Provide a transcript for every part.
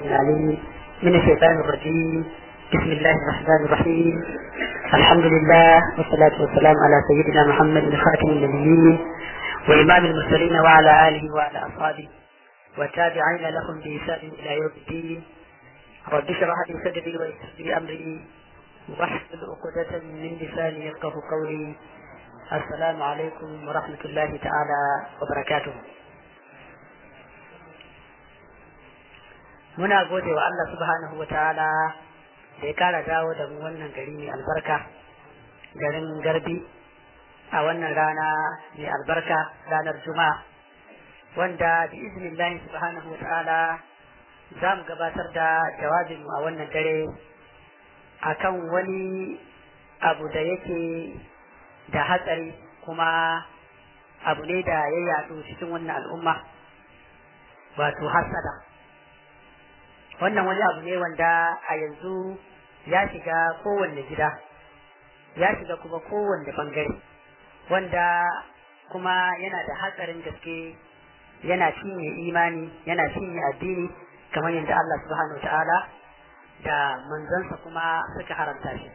العليم من الشيطان الرجيم بسم الله الرحمن الرحيم الحمد لله والصلاة والسلام على سيدنا محمد خاتم النبيين وإمام المرسلين وعلى آله وعلى أصحابه والتابعين لهم بإحسان إلى يوم الدين رب اشرح لي صدري ويسر لي أمري واحلل عقدة من لساني يفقه قولي السلام عليكم ورحمة الله تعالى وبركاته muna gode wa Allah subhanahu wa ta'ala da ya kara dawo da mu wannan gari mai albarka garin garbi a wannan rana mai albarka ranar juma'a wanda bi iznillahi subhanahu wa ta'ala za mu gabatar da jawabin a wannan dare akan wani abu da yake da hatsari kuma abu ne da ya yaɗu cikin wannan al'umma wato hasada wannan wani abu ne wanda a yanzu ya shiga kowanne gida ya shiga kuma kowanne bangare wanda kuma yana da hatsarin gaske yana cinye imani yana cinye addini kamar yadda Allah subhanahu wa ta'ala da manzansa kuma suka haramta shi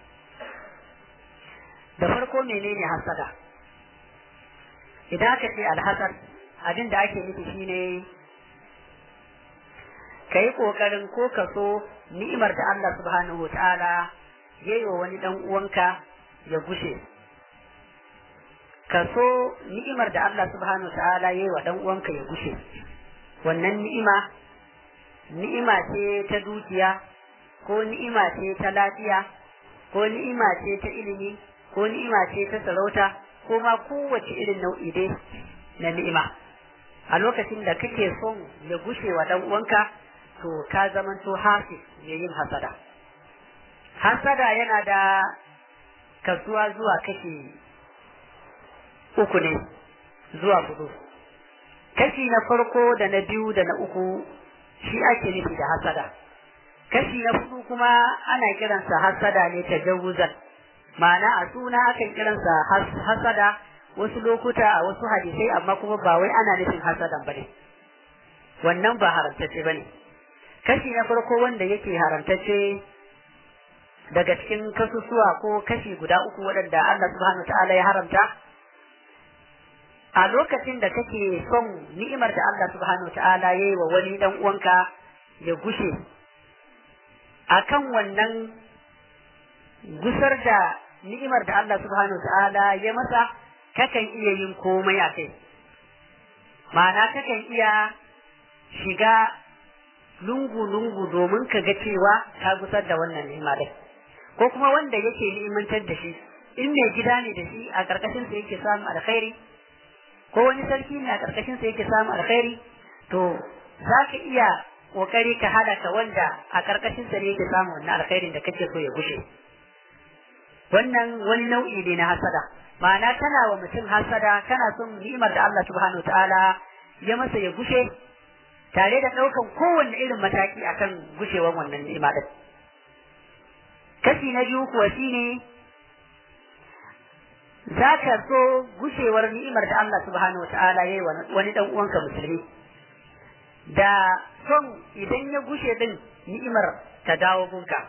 da farko menene hasada idan aka ce alhasad abin da ake nufi shine ka yi ƙoƙarin ko ka so ni'imar da Allah subhanahu wa ta'ala ya yi wa wani ɗan uwanka ya gushe ka so ni'imar da Allah subhanahu wa ta'ala ya yi wa ɗan uwanka ya gushe wannan ni'ima ni'ima ce ta dukiya ko ni'ima ce ta lafiya ko ni'ima ce ta ilimi ko ni'ima ce ta sarauta ko ma kowace irin nau'i dai na ni'ima a lokacin da kake son ya gushe wa ɗan uwanka to ka zamanto hafi mai yin hasada hasada yana da kasuwa zuwa kashi uku ne zuwa hudu kashi na farko da na biyu da na uku shi ake nufi da hasada kashi na hudu kuma ana kiransa hasada ne ta jawuzan ma'ana a suna akan kiransa hasada wasu lokuta a wasu hadisai amma kuma ba wai ana nufin hasadan bane wannan ba haramtacce bane kashi na farko wanda yake haramtacce daga cikin kasusuwa ko kashi guda uku waɗanda Allah subhanahu ta'ala ya haramta a lokacin da kake son ni'imar da Allah subhanahu ta'ala ya yi wa wani dan uwanka ya gushe akan wannan gusar da ni'imar da Allah subhanahu ta'ala ya masa kakan iya yin komai a kai ma'ana kakan iya shiga lungu-lungu domin ka ga cewa ka gusar da wannan ni'ima din ko kuma wanda yake ni'imantar da shi in mai gida ne da shi a karkashin sa yake samun alkhairi ko wani sarki ne a karkashin sa yake samun alkhairi to za ka iya kokari ka hada ka wanda a karkashin sa ne yake samun wannan alkhairin da kake so ya gushe wannan wani nau'i ne na hasada ma'ana kana wa mutum hasada kana son ni'imar da Allah subhanahu ta'ala ya masa ya gushe tare da ɗaukan kowanne irin mataki akan gushewar wannan ni'ima din kashi na biyu kuwa shine za ka so gushewar ni'imar da Allah subhanahu wataala ya yi wani ɗan uwanka musulmi da son idan ya gushe din ni'imar ta dawo gunka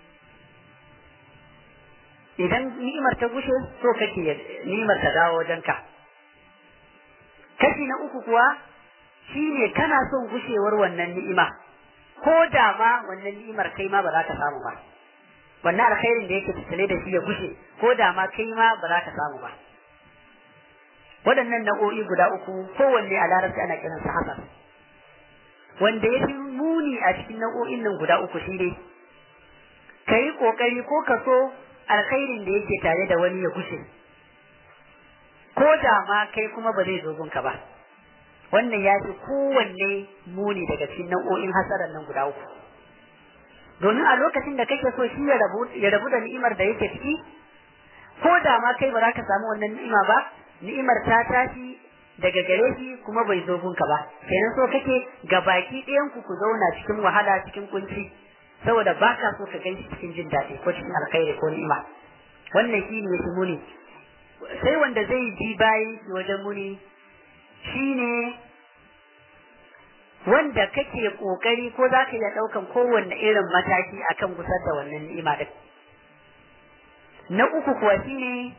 idan ni'imar ta gushe so kake ni'imar ta dawo wajenka kashi na uku kuwa shi ne kana son gushewar wannan ni'ima ko da ma wannan ni'imar kai ma ba za ka samu ba wannan alkhairin da yake tattale da shi ya gushe ko da ma kai ma ba za ka samu ba waɗannan nau'o'i guda uku kowanne a larabci ana kiransa hasan wanda ya fi muni a cikin nau'o'in nan guda uku shi ne ka yi ƙoƙari ko ka so alkhairin da yake tare da wani ya gushe ko da ma kai kuma ba zai zo gunka ba wannan ya fi kowanne muni daga cikin nau'o'in hasarar nan guda uku domin a lokacin da kake so shi ya rabu da ni'imar da yake ciki ko da ma kai ba za ka samu wannan ni'ima ba ni'imar ta tashi daga gare shi kuma bai zo gunka ba kenan so kake ga baki ɗayan ku ku zauna cikin wahala cikin kunci saboda ba ka so ka gan shi cikin jin daɗi ko cikin alkhairi ko ni'ima wannan shi ne shi muni sai wanda zai bi bayi wajen muni shine wanda kake kokari ko za ka iya ɗaukan kowanne irin mataki akan gusar da wannan ni'ima din na uku kuwa shine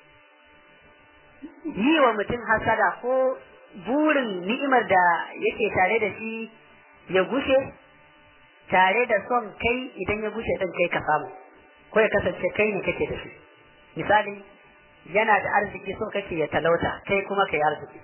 yi wa mutum hasada ko burin ni'imar da yake tare da shi ya gushe tare da son kai idan ya gushe din kai ka samu ko ya kasance kai ne kake da shi misali yana da arziki so kake ya talauta kai kuma kai arziki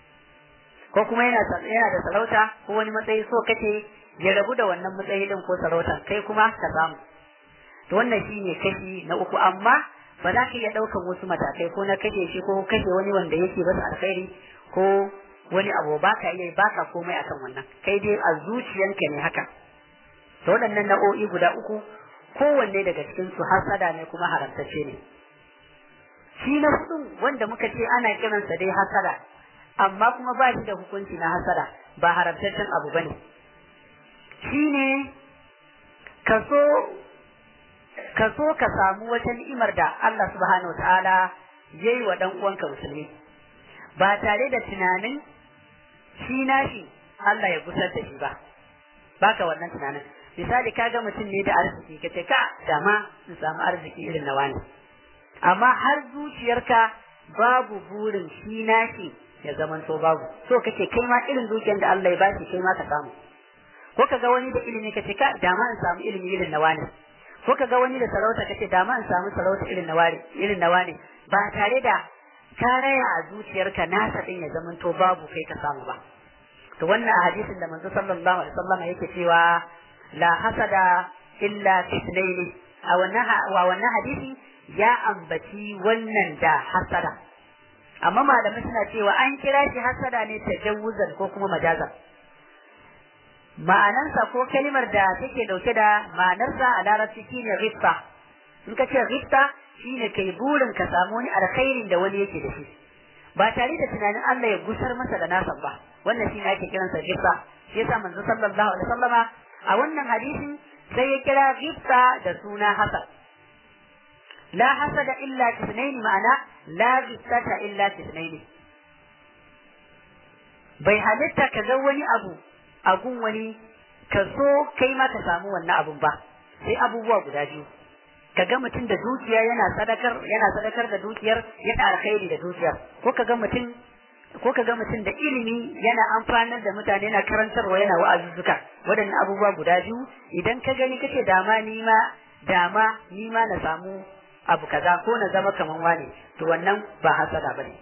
ko kuma yana yana da sarauta ko wani matsayi so kake ya rabu da wannan matsayi din ko sarauta kai kuma ka samu to wannan shine kashi na uku amma ba za ka iya ɗaukan wasu matakai ko na kashe shi ko kashe wani wanda yake basa alkhairi ko wani abu ba ka iya ba ka komai akan wannan kai dai a zuciyanka ne haka to waɗannan nau'o'i guda uku kowanne daga cikin su hasada ne kuma haramtacce ne shi na hudun wanda muka ce ana kiransa dai hasada amma kuma ba shi da hukunci na hasada ba haramtaccen abu bane shine kaso ka so ka samu wata ni'imar da Allah subhanahu ta'ala yayi wa dan uwanka musulmi ba tare da tunanin shi nashi Allah ya gusar da shi ba baka wannan tunanin misali kaga mutum ne da arziki kace ka dama in samu arziki irin na wani amma har zuciyarka babu burin shi nashi ya zamanto babu so kace kai ma irin dukiyar da Allah ya bashi kai ma ka samu ko kaga wani da ilimi kace ka dama in samu ilimi irin na wani ko ka ga wani da sarauta kace da ma in samu sarauta irin na ware irin na wane ba tare da ka raya a zuciyarka nasa din ya zaman to babu kai ka samu ba to wannan a hadisin da manzo sallallahu alaihi wasallam yake cewa la hasada illa fitnaini a wannan wa wannan hadisi ya ambaci wannan da hasada amma malamai suna cewa an kira shi hasada ne tajawuzan ko kuma majazan ma'anarsa ko kalimar da take dauke da ma'anarsa a larabci shine rifta in ka ce rifta shine kai burin ka samu wani alkhairin da wani yake da shi ba tare da tunanin Allah ya gusar masa da nasa ba wannan shine ake kiransa rifta shi yasa manzo sallallahu alaihi wasallama a wannan hadisin sai ya kira rifta da suna hasad la hasada illa tisnaini ma'ana la riftata illa tisnaini bai halitta ka ga wani abu a gun wani ka so kai ma ka samu wannan abun ba sai abubuwa guda biyu ka ga mutum da dukiya yana sadakar yana sadakar da dukiyar yana alkhairi da dukiyar ko ka ga mutum ko ka ga mutum da ilimi yana amfanar da mutane yana karantarwa yana wa'azuzzuka waɗannan abubuwa guda biyu idan ka gani kace dama ni ma dama ni ma na samu abu kaza ko na zama kaman wane to wannan ba hasada bane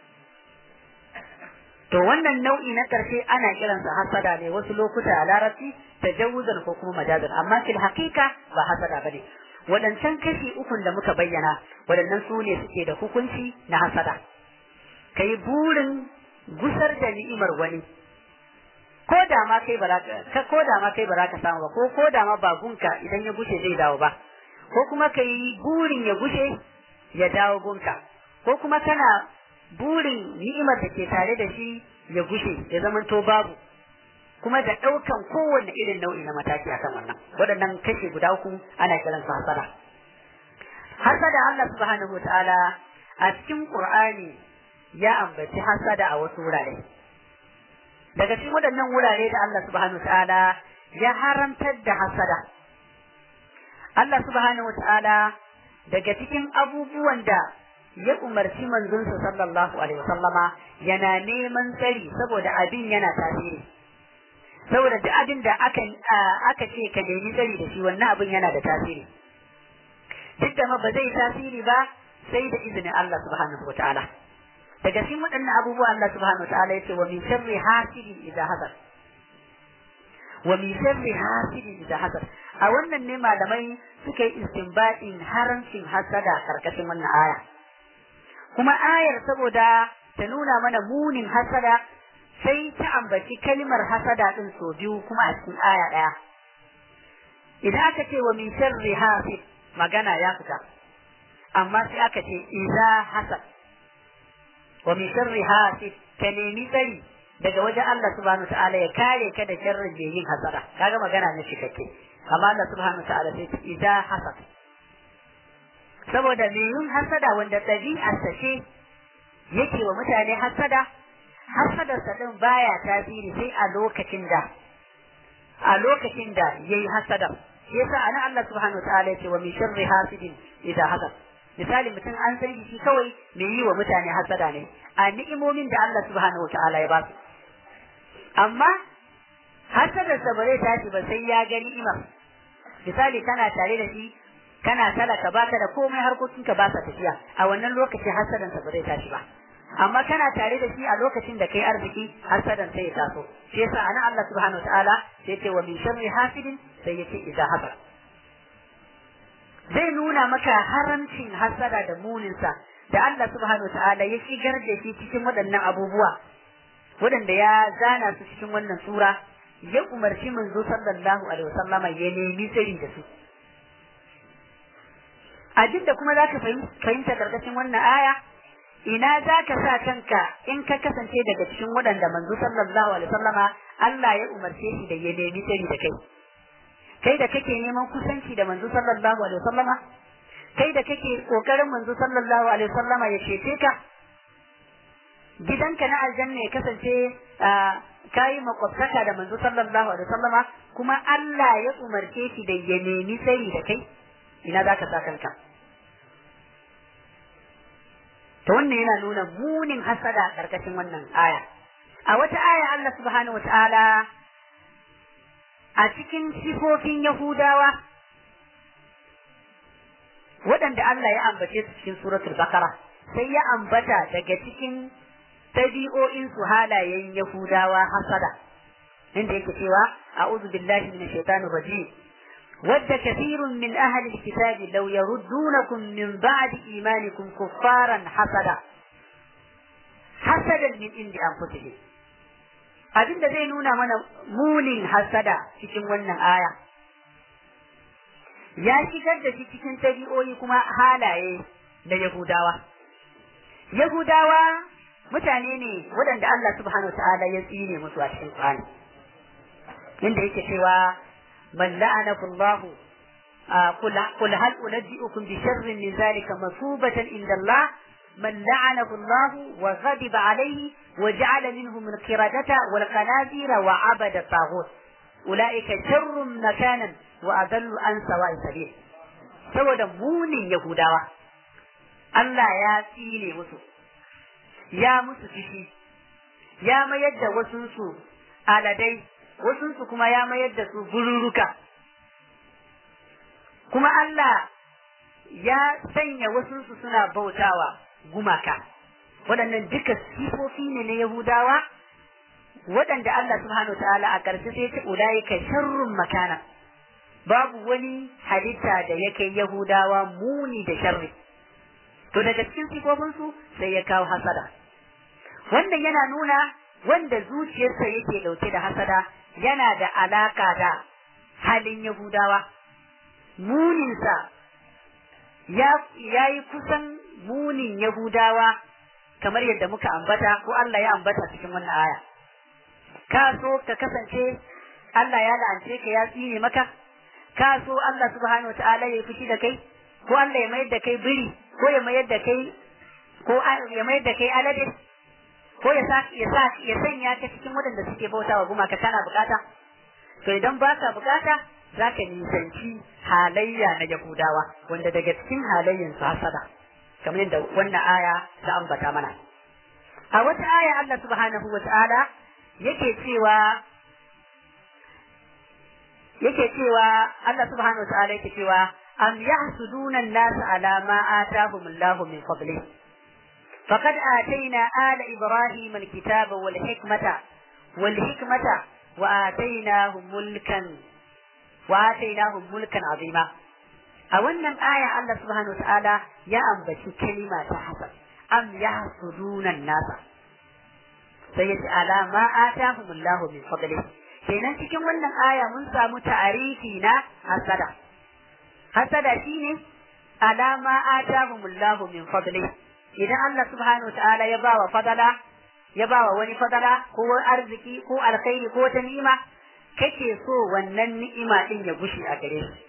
to wannan nau'i na ƙarshe ana kiransa hasada ne wasu lokuta a larabci tajawuzan ko kuma majazan amma fil haqiqa ba hasada bane waɗancan kashi ukun da muka bayyana waɗannan su ne suke da hukunci na hasada kai burin gusar da ni'imar wani ko da ma kai ba ka ko da ma kai ba ka samu ba ko ko da ma bagunka idan ya gushe zai dawo ba ko kuma kai burin ya gushe ya dawo gunka ko kuma kana burin ni'imar da ke tare da shi ya gushe ya zamanto babu kuma da ɗaukan kowanne irin nau'i na mataki akan wannan waɗannan kashe guda uku ana kiran su hasada hasada Allah subhanahu wataala a cikin Qur'ani ya ambaci hasada a wasu wurare daga cikin waɗannan wurare da Allah subhanahu wataala ya haramtar da hasada Allah subhanahu wataala daga cikin abubuwan da ya umarci manzonsa sallallahu alaihi wasallama yana neman tsari saboda abin yana tasiri saboda duk abin da aka aka ce ka nemi tsari da shi wannan abin yana da tasiri duk da ma ba zai tasiri ba sai da izinin Allah subhanahu wataala daga cikin waɗannan abubuwa Allah subhanahu wataala yace wa min sharri hasidin idza hasad wa min sharri hasidin idza hasad a wannan ne malamai suka yi istinbadin haramcin hasada karkashin wannan aya kuma ayar saboda ta nuna mana munin hasada sai ta ambaci kalmar hasada din so biyu kuma a cikin aya ɗaya idan aka ce wa min sharri hasid magana ya fita amma sai aka ce idza hasad wa min sharri hasid ka nemi tsari daga wajen Allah subhanahu ta'ala ya kare ka da sharrin da yin hasada kaga magana ne cikakke amma Allah subhanahu ta'ala sai idza hasad saboda me yin hasada wanda ɗabi'ar ce yake wa mutane hasada hasadarsa din baya tasiri sai a lokacin da a lokacin da yayi hasadar shi yasa ana Allah subhanahu wa ta'ala yace wa min sharri hasidin idza hasad misali mutum an san shi kawai mai yi wa mutane hasada ne a ni'imomin da Allah subhanahu wa ta'ala ya ba su amma hasadarsa ba zai tashi ba sai ya ga ni'imar misali kana tare da shi kana talaka baka da komai harkokinka ba sa tafiya a wannan lokaci hasadansa ba zai tashi ba amma kana tare da shi a lokacin da kai arziki hasadan sai ya taso shi yasa ana Allah subhanahu wataala sai ce wa min sharri hasidin sai yace idza hasad zai nuna maka haramcin hasada da muninsa da Allah subhanahu wataala ya shigar da shi cikin waɗannan abubuwa waɗanda ya zana su cikin wannan sura ya umarci manzo sallallahu alaihi wasallama ya nemi tsari da su abin da kuma zaka fahimta karkashin wannan aya ina zaka sa kanka in ka kasance daga cikin waɗanda manzo sallallahu alaihi wasallama Allah ya umarce shi da ya nemi tsari da kai kai da kake neman kusanci da manzo sallallahu alaihi wasallama kai da kake kokarin manzo sallallahu alaihi wasallama ya cece ka gidanka na aljanna ya kasance kayi makwabtaka da manzo sallallahu alaihi wasallama kuma Allah ya umarce shi da ya nemi tsari da kai ina zaka sa kanka to wannan yana nuna munin hasada karkashin wannan aya a wata aya Allah subhanahu wataala a cikin sifofin Yahudawa waɗanda Allah ya ambace su cikin suratul Baqara sai ya ambata daga cikin tabi'o'in su halayen Yahudawa hasada inda yake cewa a'udhu billahi minash shaitanir rajim ود كثير من أهل الكتاب لو يردونكم من بعد إيمانكم كفارا حسدا حسدا من عند أنفسهم abin da zai nuna mana munin hasada cikin wannan aya ya shigar da shi cikin tabi'o'i kuma halaye da Yahudawa. Yahudawa mutane ne waɗanda Allah subhanahu wa ta'ala ya tsine musu a cikin Qur'ani. Inda yake cewa man la'anahu Allah قل هل أنبئكم بشر من ذلك مثوبة عند الله من لعنه الله وغضب عليه وجعل منهم القردة والخنازير وعبد الطاغوت أولئك شر مكانا وأضل عن سواء السبيل saboda munin Yahudawa Allah ya tsine musu ya musu fishi ya mayar da wasunsu aladai wasunsu kuma ya mayar da su gururuka kuma Allah ya sanya wasunsu suna bautawa gumaka waɗannan duka sifofi ne na Yahudawa waɗanda Allah subhanahu ta'ala a ƙarshe sai ta ulaika sharrun makana babu wani halitta da yake Yahudawa muni da sharri to daga cikin sifofinsu sai ya kawo hasada wannan yana nuna wanda zuciyarsa yake ɗauke da hasada yana da alaka da halin Yahudawa muninsa ya yi kusan munin Yahudawa kamar yadda muka ambata ko Allah ya ambata cikin wannan aya. Ka so ka kasance Allah ya la'ance ka ya tsine maka, ka so Allah subhanahu wa ta'ala ya fushi da kai, ko Allah ya mayar da kai biri, ko ya mayar da kai ko ya mayar da kai alade, ko ya sa ya sa ya sanya ka cikin waɗanda suke bautawa gumaka kana bukata. To idan baka bukata za ka nisanci halayya na Yahudawa wanda daga cikin halayyan su hasada kamar yadda wannan aya ta ambata mana a wata aya Allah subhanahu wa ta'ala yake cewa yake cewa Allah subhanahu wa ta'ala yake cewa am yahsuduna an-nas ala ma atahum Allah min fadli faqad atayna ala ibrahim al-kitaba wal hikmata wal hikmata wa atainahum mulkan وآتيناهم ملكا عظيما a wannan aya Allah subhanahu ta'ala ya ambaci kalima ta hasad am yahsuduna nasa sai ya ce ala ma atahumullahu min fadli kenan cikin wannan aya mun samu ta'arifi na hasada hasada shine ala ma atahumullahu min fadli idan Allah subhanahu ta'ala ya bawa fadala ya bawa wani fadala ko arziki ko alkhairi ko ta ni'ima kake so wannan ni'ima din ya gushi a gare shi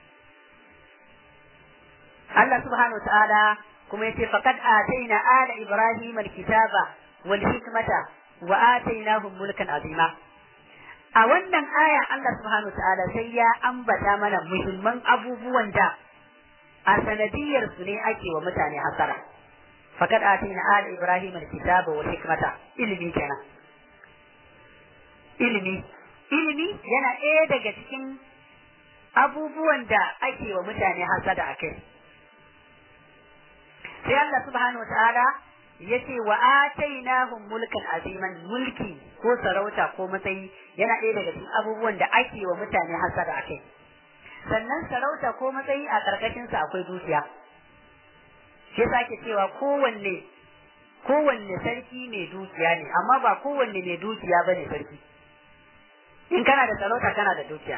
Allah subhanahu wa ta'ala kuma yace faqad ataina ala ibrahim alkitaba wal hikmata wa atainahum mulkan azima a wannan aya Allah subhanahu ta'ala sai ya ambata mana muhimman abubuwan da a sanadiyar su ne ake wa mutane hasara faqad atina al ibrahim al kitaba wal hikmata ilimi kenan ilimi ilimi yana ɗaya daga cikin abubuwan da ake wa mutane hasada a kai sai Allah subhanahu ta'ala ya ce wa atainahum mulkan aziman mulki ko sarauta ko matsayi yana ɗaya daga cikin abubuwan da ake wa mutane hasada a kai sannan sarauta ko matsayi a ƙarƙashinsa akwai dukiya shi yasa ake cewa kowanne kowanne sarki mai dukiya ne amma ba kowanne mai dukiya bane sarki in kana da sarauta kana da dukiya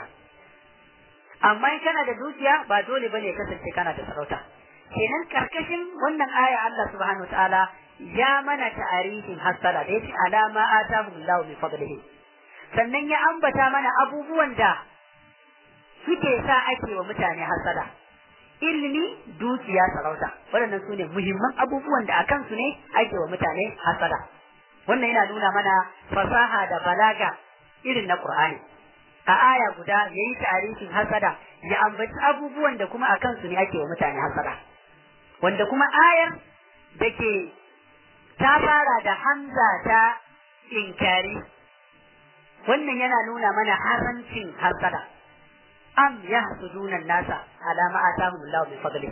amma in kana da dukiya ba dole bane kasance kana da sarauta kenan karkashin wannan aya Allah subhanahu ta'ala ya mana ta'arifin hasara da yace alama atahu Allah min fadlihi sannan ya ambata mana abubuwan da suke sa ake wa mutane hasada ilimi dukiya sarauta waɗannan su ne muhimman abubuwan da akan su ne ake wa mutane hasada wannan yana nuna mana fasaha da balaga irin na Qur'ani a aya guda yayi tarihin hasada ya ambaci abubuwan da kuma akan su ne ake wa mutane hasada wanda kuma ayar da ke ta fara da hamza ta inkari wannan yana nuna mana haramcin hasada am yahsuduna nasa ala ma atahum Allah min fadli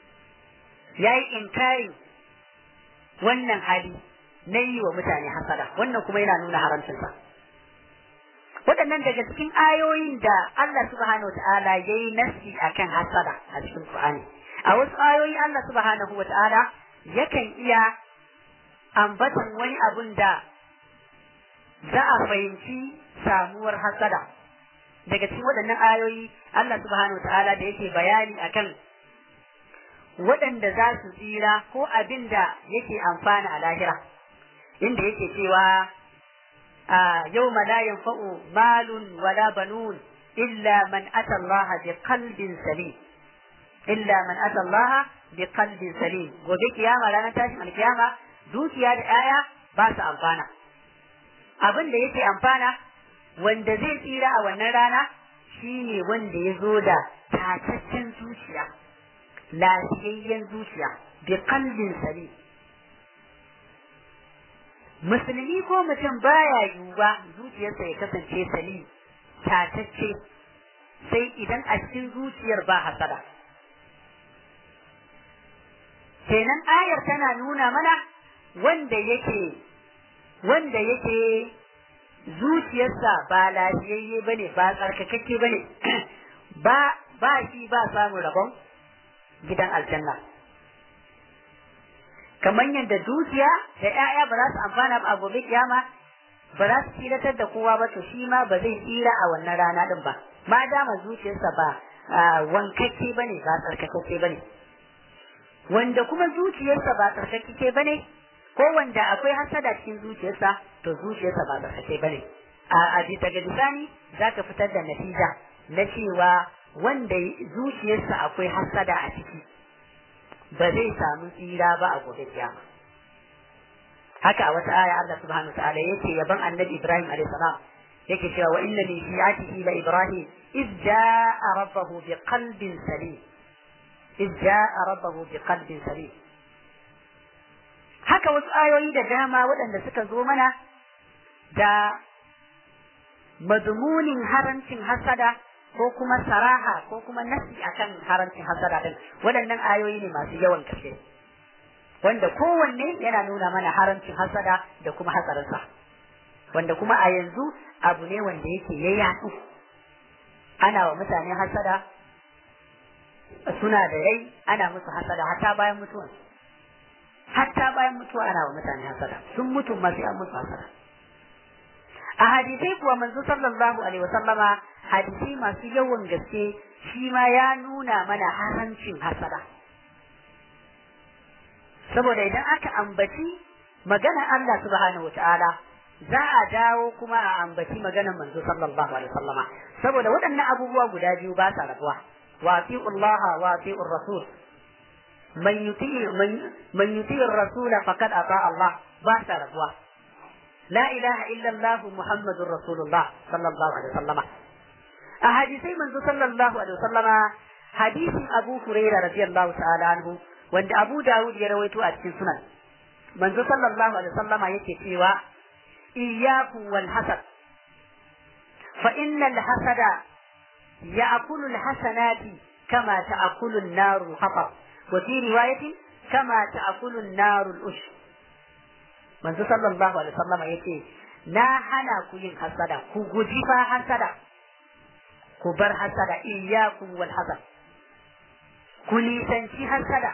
yayi inkari wannan hali na yi wa mutane hasada wannan kuma yana nuna haramcinsa waɗannan daga cikin ayoyin da Allah subhanahu ta'ala ya yi nasi akan hasada a cikin Qur'ani a wasu ayoyi Allah subhanahu wa ta'ala yakan iya ambatan wani abun da za a fahimci samuwar hasada daga cikin waɗannan ayoyi Allah subhanahu wa ta'ala da yake bayani akan waɗanda za su tsira ko abin da yake amfana a lahira inda yake cewa yau la yanfa'u malun wala banun illa man ata Allah bi qalbin salim illa man ata Allah bi qalbin salim gobe kiyama ranar tashin alkiyama dukiya da 'ya'ya ba su amfana abin da yake amfana wanda zai tsira a wannan rana shine wanda ya zo da tataccen zuciya lafiyayyen zuciya bi qalbin salim musulmi ko mutum baya yiwuwa zuciyarsa ya kasance salim tatacce sai idan a cikin zuciyar ba hasada kenan ayar tana nuna mana wanda yake wanda yake zuciyarsa ba lafiyayye bane ba tsarkakakke bane ba ba shi ba samun rabon gidan aljanna kamar yadda dukiya da 'ya'ya ba za su amfana ba a gobe kiyama ba za su tsiratar da kowa ba to shi ma ba zai tsira a wannan rana din ba ma dama zuciyarsa ba wankakke bane ba tsarkakakke bane wanda kuma zuciyarsa ba tsarkakakke bane ko wanda akwai hasada cikin zuciyarsa to zuciyarsa ba tsarkake bane a daga bisani za ka fitar da natija na cewa wanda zuciyarsa akwai hasada a ciki ba zai samu tsira ba a gobe kiyama haka a wata aya Allah subhanahu ta'ala yake yaban annabi Ibrahim alayhi salam yake cewa wa inna min shi'atihi la Ibrahim iz ja'a rabbahu bi qalbin salim iz ja'a rabbahu bi qalbin salim haka wasu ayoyi da dama waɗanda suka zo mana da madmunin harancin hasada ko kuma saraha ko kuma nasi akan harancin hasada din waɗannan ayoyi ne masu yawan gaske wanda kowanne yana nuna mana harancin hasada da kuma hatsarinsa wanda kuma a yanzu abu ne wanda yake ya yaɗu ana wa mutane hasada suna da rai ana musu hasada hatta bayan mutuwa hatta bayan mutuwa ana wa mutane hasada sun mutu masu an musu hasada a hadisai kuwa manzo sallallahu alaihi wasallama hadisai masu yawan gaske shi ma ya nuna mana harancin hasada saboda idan aka ambaci maganar Allah subhanahu wataala za a dawo kuma a ambaci maganar manzo sallallahu alaihi wasallama saboda waɗannan abubuwa guda biyu ba sa rabuwa wa Allah wa rasul man yuti man yuti rasul faqad ata Allah ba sa rabuwa la ilaha illallah muhammadur rasulullah sallallahu alaihi wasallama a hadisai manzo sallallahu alaihi wasallama hadisin abu huraira radiyallahu ta'ala anhu wanda abu dawud ya rawaito a cikin sunan manzo sallallahu alaihi wasallama yake cewa iyyakum wal hasad fa innal hasada ya'kulu al hasanati kama ta'kulu an-nar al-hatab wa fi riwayatin kama ta'kulu an-nar al-ush manzo sallallahu alaihi wasallama yace na hana ku yin hasada ku guji fa hasada ku bar hasada iyyakum wal hasad ku nisanci hasada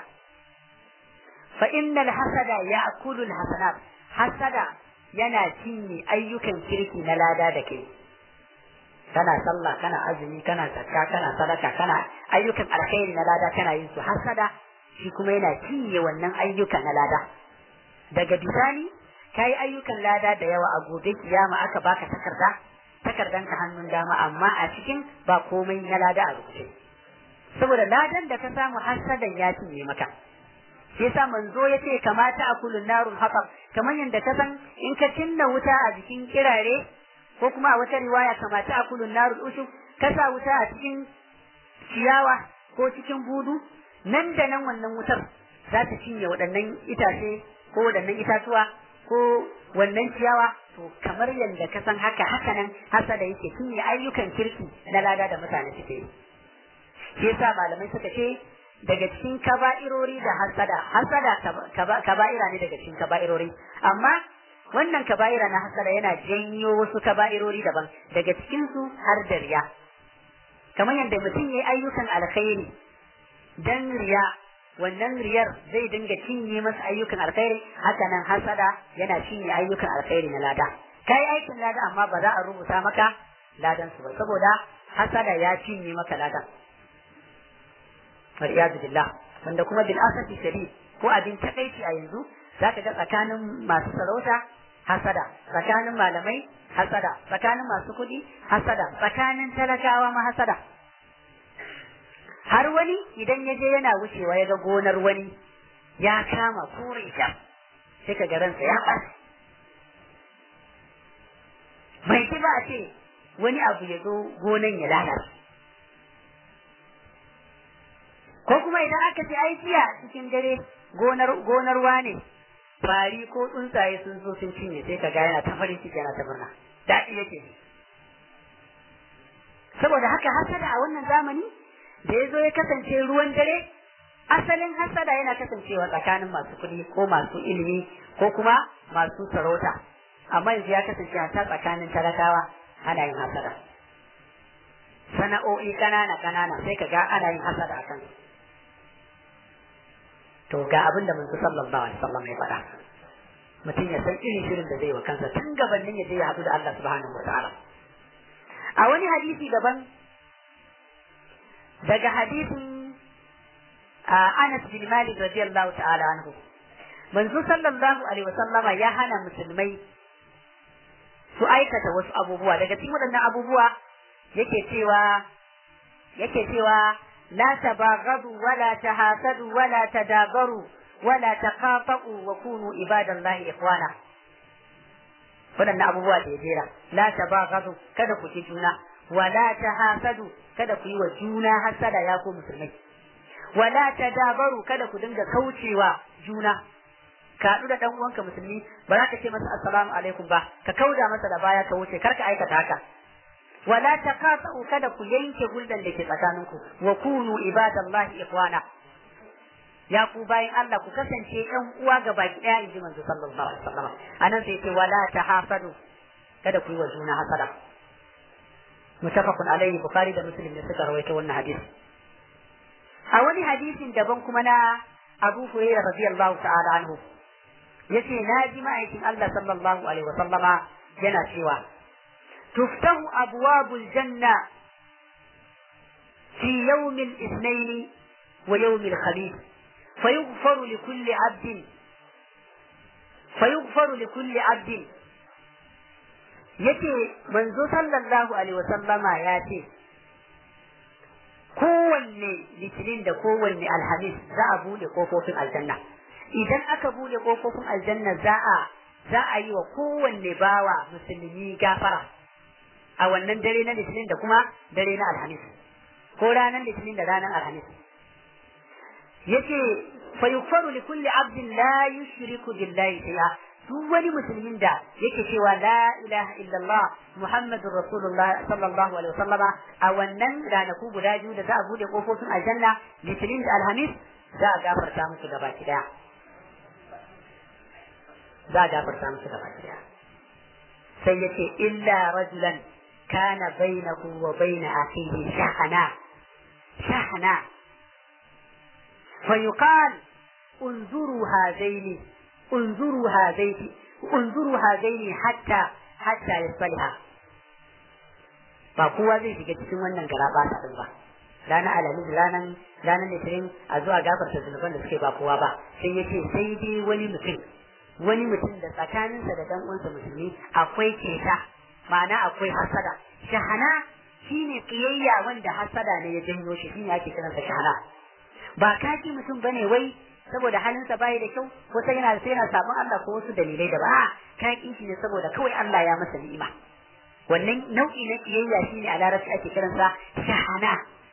fa innal hasada ya'kulu al hasanat hasada yana cinye ayyukan kirki na lada da kai kana sallah kana azumi kana zakka kana sadaka kana ayyukan alkhairi na lada kana yin su hasada shi kuma yana cinye wannan ayyukan na lada daga bisani kai ayyukan lada da yawa a gobe kiyama aka baka takarda takardanka hannun dama amma a cikin ba komai na lada a rubuce saboda ladan da ka samu hasadan ya cinye maka shi yasa manzo ya ce kamata a kulun narun haka kamar yadda ka san in ka cinna wuta a jikin kirare ko kuma a wata riwaya kamata a kulun narun ushu ka sa wuta a cikin ciyawa ko cikin budu nan da nan wannan wutar za ta cinye waɗannan itace ko waɗannan itatuwa ko wannan ciyawa to kamar yadda ka san haka haka nan hasada yake cinye ayyukan kirki na lada da mutane suke yi shi yasa malamai suka ce daga cikin kaba'irori da hasada hasada kaba'ira ne daga cikin kaba'irori amma wannan kaba'ira na hasada yana janyo wasu kaba'irori daban daga cikin su har da riya kamar yadda mutum yayi ayyukan alkhairi dan riya wannan riyar zai dinga cinye masa ayyukan alkhairi haka nan hasada yana cinye ayyukan alkhairi na lada kai aikin lada amma ba za a rubuta maka ladan su ba saboda hasada ya cinye maka ladan waliyadu billah wanda kuma bil asafi shadid ko abin takaici a yanzu zaka ga tsakanin masu sarauta hasada tsakanin malamai hasada tsakanin masu kuɗi hasada tsakanin talakawa ma hasada har wani idan ya je yana wucewa ya ga gonar wani ya kama kore ta sai ka ga ransa ya ɓaci bai ki ba a ce wani abu ya zo gonan ya lalace ko kuma idan aka ce ai jiya cikin dare gonar gonar wane fari ko tsuntsaye sun zo sun cinye sai ka ga yana ta farin ciki yana ta murna daɗi yake saboda haka hasada a wannan zamani da ya zo ya kasance ruwan dare asalin hasada yana kasancewa tsakanin masu kuɗi ko masu ilimi ko kuma masu sarauta amma yanzu ya kasance a tsakanin talakawa ana yin hasada sana'o'i ƙanana ƙanana sai ka ga ana yin hasada a kansu to ga abin da manzo sallallahu alaihi wasallam ya faɗa mutum ya san irin shirin da zai wa kansa tun gabanin ya je ya haɗu da Allah subhanahu wataala a wani hadisi daban daga hadisin Anas bin Malik radiyallahu ta'ala anhu manzo sallallahu alaihi wasallama ya hana musulmai su aikata wasu abubuwa daga cikin waɗannan abubuwa yake cewa yake cewa لا تباغضوا ولا تحاسدوا ولا تدابروا ولا تقاطعوا وكونوا عباد الله إخوانا waɗannan abubuwa da ya jera la tabaghadu kada ku ci juna wala tahasadu kada ku yi wa juna hasada ya ku musulmai wala tadabaru kada ku dinga kaucewa juna ka haɗu da ɗan uwanka musulmi ba za ka ce masa assalamu alaikum ba ka kauda masa da baya ka wuce kar ka aikata haka wala taqatu kada ku yanke hulɗar da ke tsakaninku wa kunu ibadallahi ikhwana ya ku bayin Allah ku kasance ɗan uwa ga baki ɗaya inji manzo sallallahu alaihi wasallam anan sai ce wala tahasadu kada ku yi wa juna hasada mutafaqun alaihi bukhari da muslim ne suka rawaito wannan hadisi a wani hadisin daban kuma na Abu Hurairah radiyallahu ta'ala anhu yace na ji ma'aikin Allah sallallahu alaihi wasallama yana cewa تفتح أبواب الجنة في يوم الاثنين ويوم الخميس فيغفر لكل عبد فيغفر لكل عبد yace manzo sallallahu alaihi wasallama ya ce kowanne litinin da kowanne alhamis za a bude kofofin aljanna idan aka bude kofofin aljanna za a za a yi wa kowanne bawa musulmi gafara a wannan dare na litinin da kuma dare na alhamis ko ranar litinin da ranar alhamis yace fa yukfaru li kulli abdin la yushriku billahi shay'a duk wani musulmin da yake cewa la ilaha illallah muhammadur rasulullah sallallahu alaihi wasallam a wannan ranaku guda biyu da za a bude kofofin aljanna litinin da alhamis za a gafarta musu gaba daya za a gafarta musu gaba daya sai yace illa rajulan kana bainahu wa bain akhihi shahana shahana فيقال انظروا هذين انظروا هذين انظروا هذين حتى حتى يصلها ba kowa zai shiga cikin wannan garaba ta din ba ranar alamis ranar ranar litinin a zuwa gafarta zunuban da suke ba kowa ba sai ya ce sai dai wani mutum wani mutum da tsakaninsa da dan uwansa musulmi akwai keta ma'ana akwai hasada shahana shine kiyayya wanda hasada ne ya janyo shi shine ake kiransa shahana ba kaki mutum bane wai saboda halinsa bai da kyau ko sai yana sai yana sabon Allah ko wasu dalilai da ba kaki shi ne saboda kawai Allah ya masa ni'ima wannan nau'i na kiyayya shine a larabci ake kiransa shahana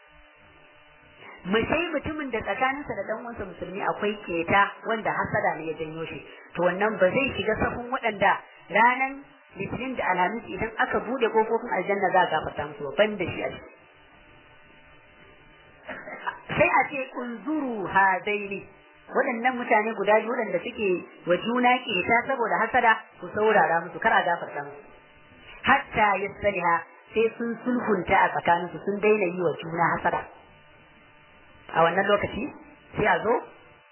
mai sai mutumin da tsakaninsa da dan uwansa musulmi akwai keta wanda hasada ne ya janyo shi to wannan ba zai shiga safin waɗanda ranan litinin da alhamis idan aka bude kofofin aljanna za a gafarta musu ban da shi a ciki sai a ce unzuru hadaini waɗannan mutane guda biyu waɗanda suke wa juna ƙeta saboda hasada ku saurara musu kar a gafarta musu hatta yasaliha sai sun sulhunta a tsakaninsu sun daina yi wa juna hasada a wannan lokaci sai a zo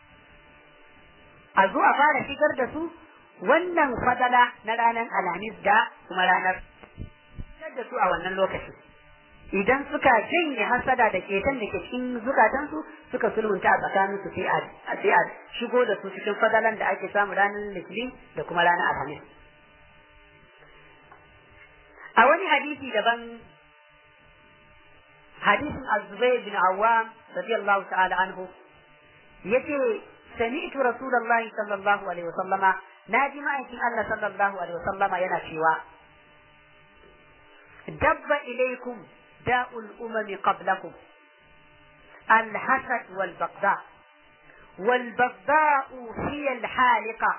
a zo a fara shigar da su wannan fadala na ranar alhamis da kuma ranar da su a wannan lokaci idan suka janye hasada da ketan da ke cikin zukatansu suka sulhunta a tsakaninsu sai a sai a shigo da su cikin fadalan da ake samu ranar litinin da kuma ranar alhamis a wani hadisi daban hadisin az-zubayr bin awwam radiyallahu ta'ala anhu yace sami'tu rasulullahi sallallahu alaihi wasallama naji ma'aikin Allah sallallahu alaihi wasallama yana cewa dabba ilaikum داء الأمم قبلكم الحسد والبغضاء والبغضاء هي الحالقة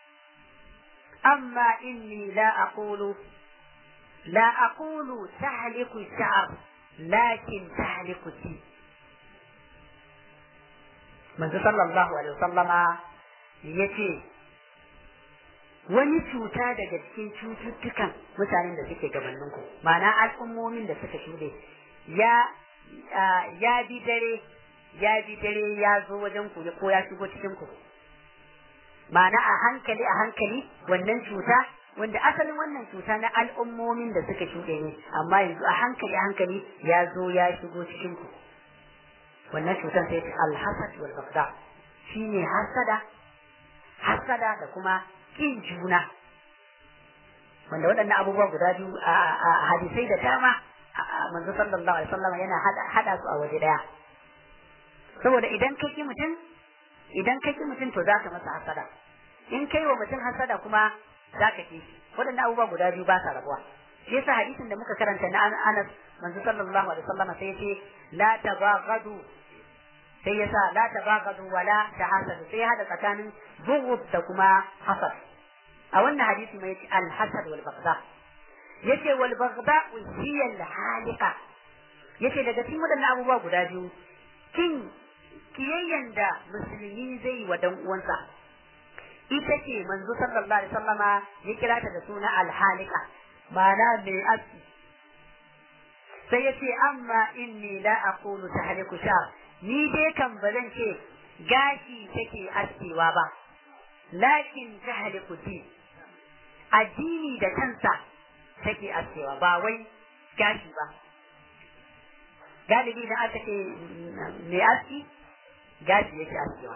أما إني لا أقول لا أقول تحلق الشعر لكن تحلق الدين من صلى الله عليه وسلم يتي wani cuta daga cikin cututtukan mutanen da suke gabaninku ma'ana al'ummomin da suka shuɗe ya ya bi dare ya bi dare ya zo wajen ku ko ya shigo cikin ku ma'ana a hankali a hankali wannan cuta wanda asalin wannan cuta na al'ummomin da suka shuɗe ne amma yanzu a hankali a hankali ya zo ya shigo cikin ku wannan cutar sai ta alhasad wal bagda shine hasada hasada da kuma kin juna wanda waɗannan abubuwa guda biyu a hadisai da dama manzo sallallahu alaihi wasallam yana hada su a waje daya saboda idan kai ki mutum idan kai ki mutum to zaka masa hasada in kai wa mutum hasada kuma zaka ki waɗannan abubuwa guda biyu ba sa rabuwa shi yasa hadisin da muka karanta na Anas manzo sallallahu alaihi wasallam sai yace la tabaghadu sai yasa la tabaghadu wala tahasadu sai hada tsakanin bughd da kuma hasad a wannan hadisi mai yace al-hasad wal baghdha yace wal baghdha hiya al-halika yace daga cikin waɗannan abubuwa guda biyu kin kiyayyen da musulmi zai wa dan uwansa ita ce manzo sallallahu alaihi wasallama ya kira ta da suna al-halika ma'ana mai aski sai yace amma inni la aqulu tahliku sha ni dai kan ba zan ce gashi take askewa ba lakin tahliku din addini da kansa take askewa ba wai gashi ba galibi da aka ce mai aski gashi yake askewa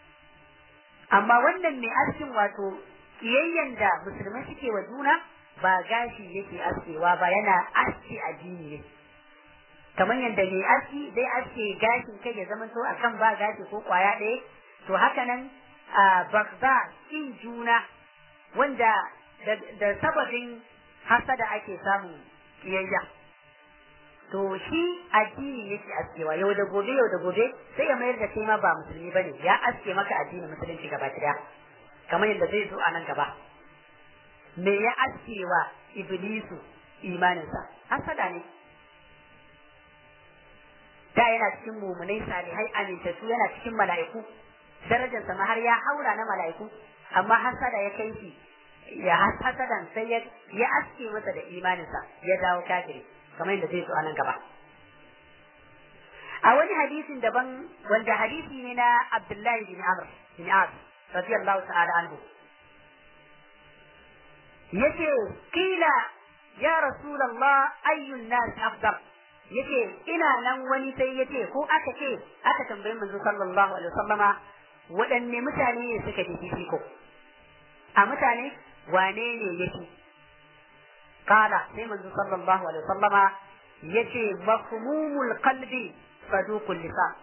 amma wannan mai askin wato kiyayyen da musulmai suke wa juna ba gashi yake askewa ba yana aski addini ne kamar yadda mai aski zai aske gashin kai ya zama to akan ba gashi ko kwaya ɗaya to haka nan a bagza kin juna wanda da sababin hasada ake samun kiyayya to shi addini yake askewa yau da gobe yau da gobe sai ya mayar da kai ma ba musulmi bane ya aske maka addinin musulunci gaba daya kamar yadda zai zo a nan gaba me ya askewa iblisu imaninsa hasada ne da yana cikin mumunai salihai amintattu yana cikin mala'iku darajarsa ma har ya haura na mala'iku amma hasada ya kai shi ya hasadan sai ya ya aske masa da imaninsa ya dawo kafiri kamar yadda zai zo a nan gaba a wani hadisin daban wanda hadisi ne na Abdullahi bin Amr bin As radiyallahu ta'ala anhu yace kila ya rasulullah ayyun nas afdal yace ina nan wani sai yace ko aka ce aka tambayi manzo sallallahu alaihi wasallama waɗanne mutane ne suka fi fifiko a mutane wane ne yake kala sai manzo sallallahu alaihi wasallama yace mafhumul qalbi saduqul lisan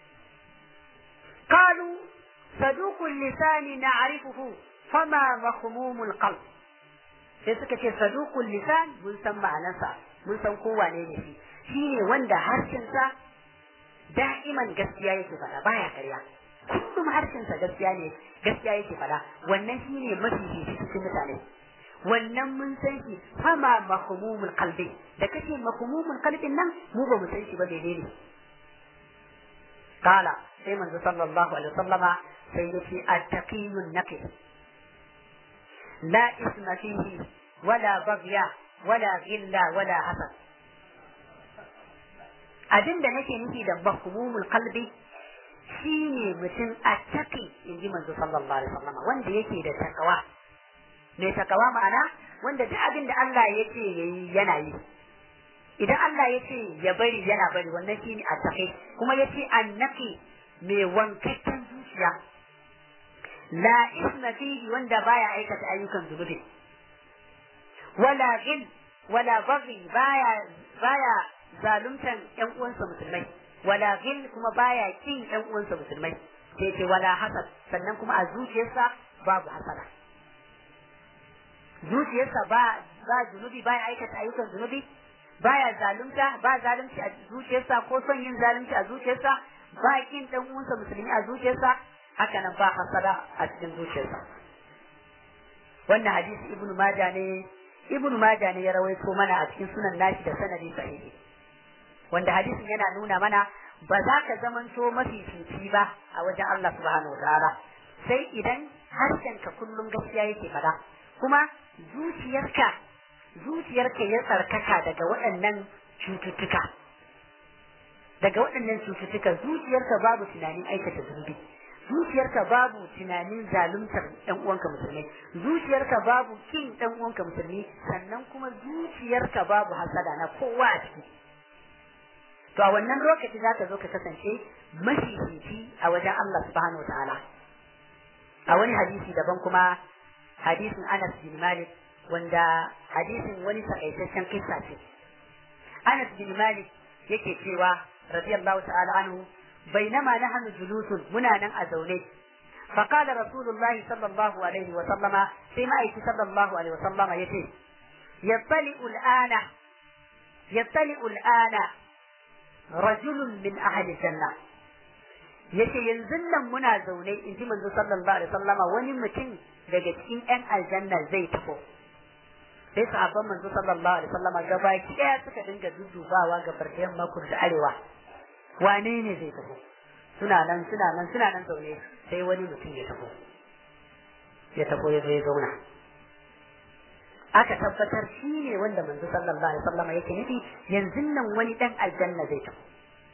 qalu saduqul lisan na'rifuhu fama mafhumul qalb sai suka ce saduqul lisan mun san ma'anarsa mun san ko wane ne shi shine wanda harshensa da'iman gaskiya yake faɗa baya karya kullum harshensa gaskiya ne gaskiya yake faɗa wannan shine mafi cikin mutane wannan mun san shi fama mahmumul qalbi da kace mahmumul qalbin nan mu ba mu san shi ba menene kala sai manzo sallallahu alaihi wasallama sai yace at-taqiyun naqi la isma fihi wala baghya wala ghilla wala hasad abin da nake nufi da mahmumul qalbi shine mutum attaqi inji manzo sallallahu alaihi wasallam wanda yake da takawa mai takawa ma'ana wanda duk abin da Allah ya ce yayi yana yi idan Allah ya ce ya bari yana bari wannan shine attaqi kuma ya ce annaqi mai wankakken zuciya la isma fihi wanda baya aikata ayyukan zunubi wala ghil wala baghi baya baya zaluntan ƴan uwansa musulmai wala ghil kuma baya kin ƴan uwansa musulmai sai ce wala hasad sannan kuma a zuciyarsa babu hasada zuciyarsa ba ba zunubi baya aikata ayyukan zunubi baya zalunta ba zalunci a zuciyarsa ko son yin zalunci a zuciyarsa ba kin ɗan uwansa musulmi a zuciyarsa haka nan ba hasada a cikin zuciyarsa wannan hadisi ibnu majah ne ibnu majah ne ya rawaito mana a cikin sunan nashi da sanadi sahihi wanda hadisin yana nuna mana ba za ka zamanto mafi fifi ba a wajen Allah subhanahu wataala sai idan harshenka kullum gaskiya yake fada kuma zuciyarka zuciyarka ya tsarkaka daga waɗannan cututtuka daga waɗannan cututtuka zuciyarka babu tunanin aikata zunubi zuciyarka babu tunanin zaluntar ɗan uwanka musulmi zuciyarka babu kin ɗan uwanka musulmi sannan kuma zuciyarka babu hasada na kowa a ciki to a wannan lokaci za ka zo ka kasance mafifici a wajen Allah subhanahu ta'ala a wani hadisi daban kuma hadisin Anas bin Malik wanda hadisin wani takaitaccen kissa ce Anas bin Malik yake cewa radiyallahu ta'ala anhu bainama nahnu julusun muna nan a zaune فقال رسول الله صلى الله عليه وسلم فيما أيتي صلى الله عليه وسلم يتي يطلع الآن يطلع الآن رجل من أهل الجنة yace yanzu nan muna zaune in ji manzo sallallahu alaihi wasallama wani mutum daga cikin ƴan aljanna zai tafi sai sahabban manzo sallallahu alaihi wasallama gabaki ɗaya suka dinga duddubawa ga barkayan makur da arewa wane ne zai tafi suna nan suna nan suna nan zaune sai wani mutum ya tafi ya tafi ya zo ya zauna aka tabbatar shi ne wanda manzo sallallahu alaihi wasallama yake nufi yanzu nan wani dan aljanna zai tafi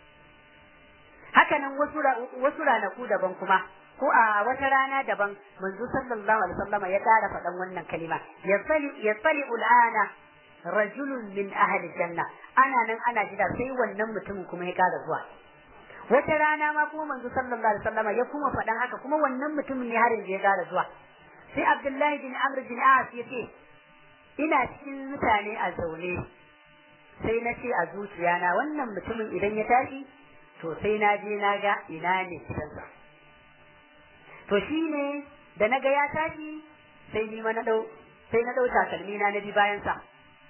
haka nan wasu wasu ranaku daban kuma ko a wata rana daban manzo sallallahu alaihi wasallam ya ƙara faɗan wannan kalima yasali yasali ul'ana rajulun min ahli janna ana nan ana jira sai wannan mutumin kuma ya ƙara zuwa wata rana ma kuma manzo sallallahu alaihi wasallam ya kuma faɗan haka kuma wannan mutumin ne har yanzu ya ƙara zuwa sai abdullahi bin amr bin as ya ce ina cikin mutane a zaune sai na ce a zuciyana wannan mutumin idan ya tashi to sai na je na ga ina ne gidansa to shi ne da na ga ya tashi sai ni ma na dau sai na dau takalmi na na bi bayan sa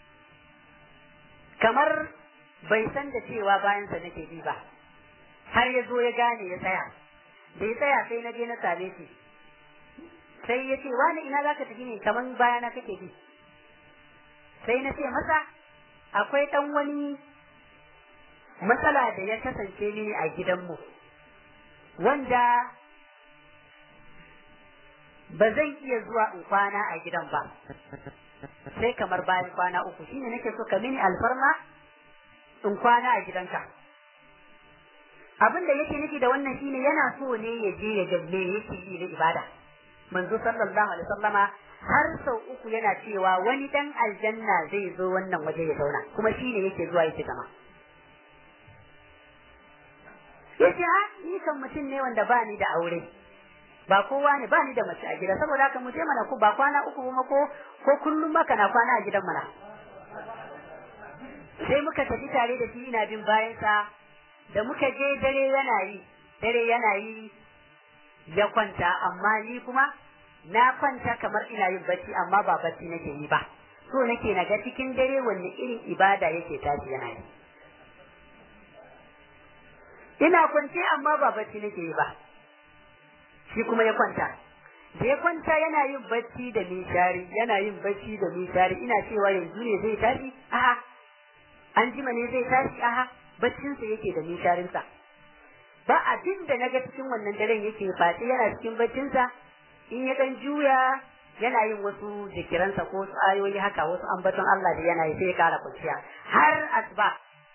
kamar bai san da cewa bayan sa nake bi ba har ya zo ya gane ya tsaya da ya tsaya sai na je na same shi sai ya ce wani ina zaka tafi ne kaman bayana kake bi sai na ce masa akwai dan wani matsala da ya kasance mini a gidanmu wanda ba zan iya zuwa in kwana a gidan ba sai kamar bayan kwana uku shine nake so ka mini alfarma in kwana a gidanka abin da yake nufi da wannan shine yana so ne ya je ya ga me yake yi na ibada manzo sallallahu alaihi wasallama har sau uku yana cewa wani dan aljanna zai zo wannan waje ya zauna kuma shine yake zuwa yake zama yace ha ni kan mutum ne wanda ba ni da aure ba kowa ne ba ni da mace a gida saboda haka mu je mana ku ba kwana uku kuma ko ko kullum maka na kwana a gidan mana sai muka tafi tare da shi ina bin bayansa da muka je dare yana yi dare yana yi ya kwanta amma ni kuma na kwanta kamar ina yin bacci amma ba bacci nake yi ba so nake na ga cikin dare wanne irin ibada yake tashi yana yi ina kwance amma ba bacci nake yi ba shi kuma ya kwanta da ya kwanta yana yin bacci da nishari yana yin bacci da nishari ina cewa yanzu ne zai tashi a'a an jima ne zai tashi a'a baccinsa yake da nisharinsa ba abin da naga cikin wannan daren yake face yana cikin baccinsa in ya dan juya yana yin wasu jikiransa ko wasu ayoyi haka wasu ambaton Allah da yana yi sai ya kara kwanciya har asuba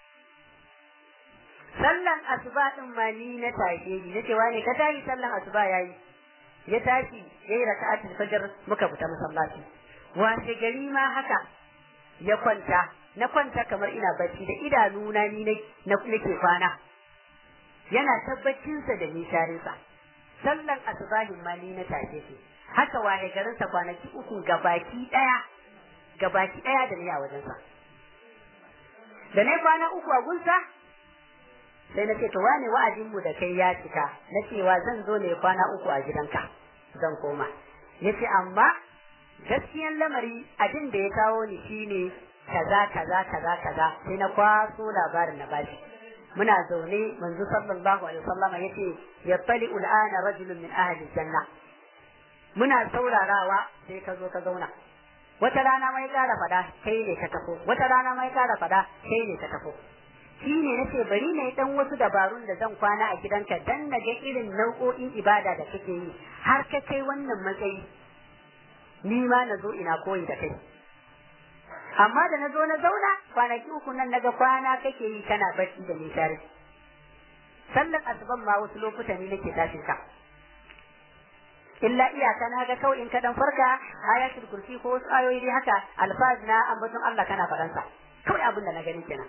sallan asuba din ma ni na tashe ni nace wani ka tashi sallan asuba yayi ya tashi yayi raka'atul fajr muka fita masallaci washe gari ma haka ya kwanta na kwanta kamar ina bacci da idanuna ni na nake kwana yana tabbacinsa da nisharinsa sallan asubahin ma ni na tashe shi haka waye garinsa kwanaki uku gabaki daya gabaki daya da ni a wajensa da na kwana uku a gunsa sai na ce to wane wa'adin mu da kai ya cika na cewa zan zo ne kwana uku a gidanka zan koma yace amma gaskiyan lamari abin da ya kawo ni shine kaza kaza kaza kaza sai na kwaso labarin na bashi muna zaune manzo sallallahu alaihi wasallam yace yattali ul'ana rajulun min ahli janna muna saurarawa sai ka zo ka zauna wata rana mai kara fada kai ne ka tafo wata rana mai kara fada kai ne ka tafo shi ne nace bari na yi dan wasu dabarun da zan kwana a gidanka dan na ga irin nau'o'in ibada da kake yi har ka kai wannan matsayi ni ma na zo ina koyi da kai amma da na zo na zauna kwanaki uku nan naga kwana kake yi kana bacci da nishari sallan asuban ma wasu lokuta ne nake tashin ka illa iyaka na ga kawai in ka dan farka ayatul kursi ko wasu ayoyi dai haka alfaz na ambaton Allah kana faransa kawai abin da na gani kenan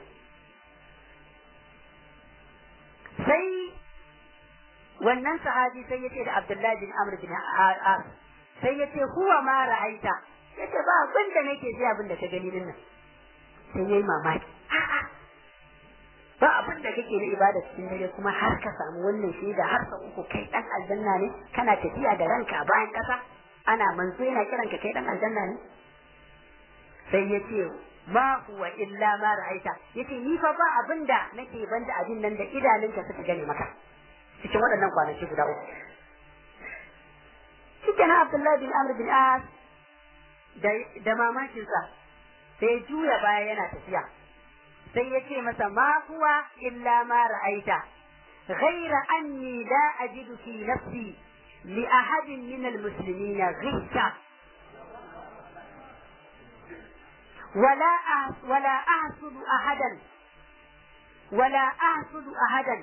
sai wannan sahabi sai yace da Abdullahi bin Amr bin As sai yace huwa ma ra'aita yace ba abin da nake sai abin da ka gani din nan sai yayi mamaki ba abin da kake na ibada cikin dare kuma har ka samu wannan shaida har sa uku kai dan aljanna ne kana tafiya da ranka a bayan kasa ana manzo yana kiran ka kai dan aljanna ne sai yace ma huwa illa ma ra'aita yace ni fa ba abin da nake banda abin nan da idanunka suka gane maka cikin waɗannan kwanaki guda uku cikin Abdullahi bin Amr bin As da mamakinsa sai juya baya yana tafiya sai ya ce masa ma huwa illa ma ra'aita ghaira anni la ajidu fi nafsi li ahadin min almuslimin ghisha ولا ولا أحسد أحدا ولا أحسد أحدا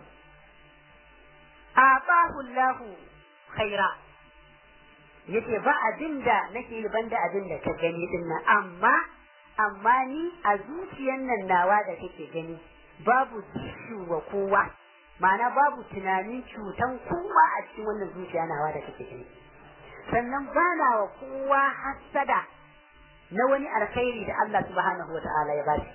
أعطاه الله خيرا yace ba abin da nake ban da abin da ka gani din nan amma amma ni a zuciyan nan nawa da kake gani babu tishu wa kowa ma'ana babu tunanin cutan kowa a cikin wannan zuciya nawa da kake gani sannan ba na wa kowa hassada na wani alkhairi da Allah subhanahu wa ta'ala ya bashi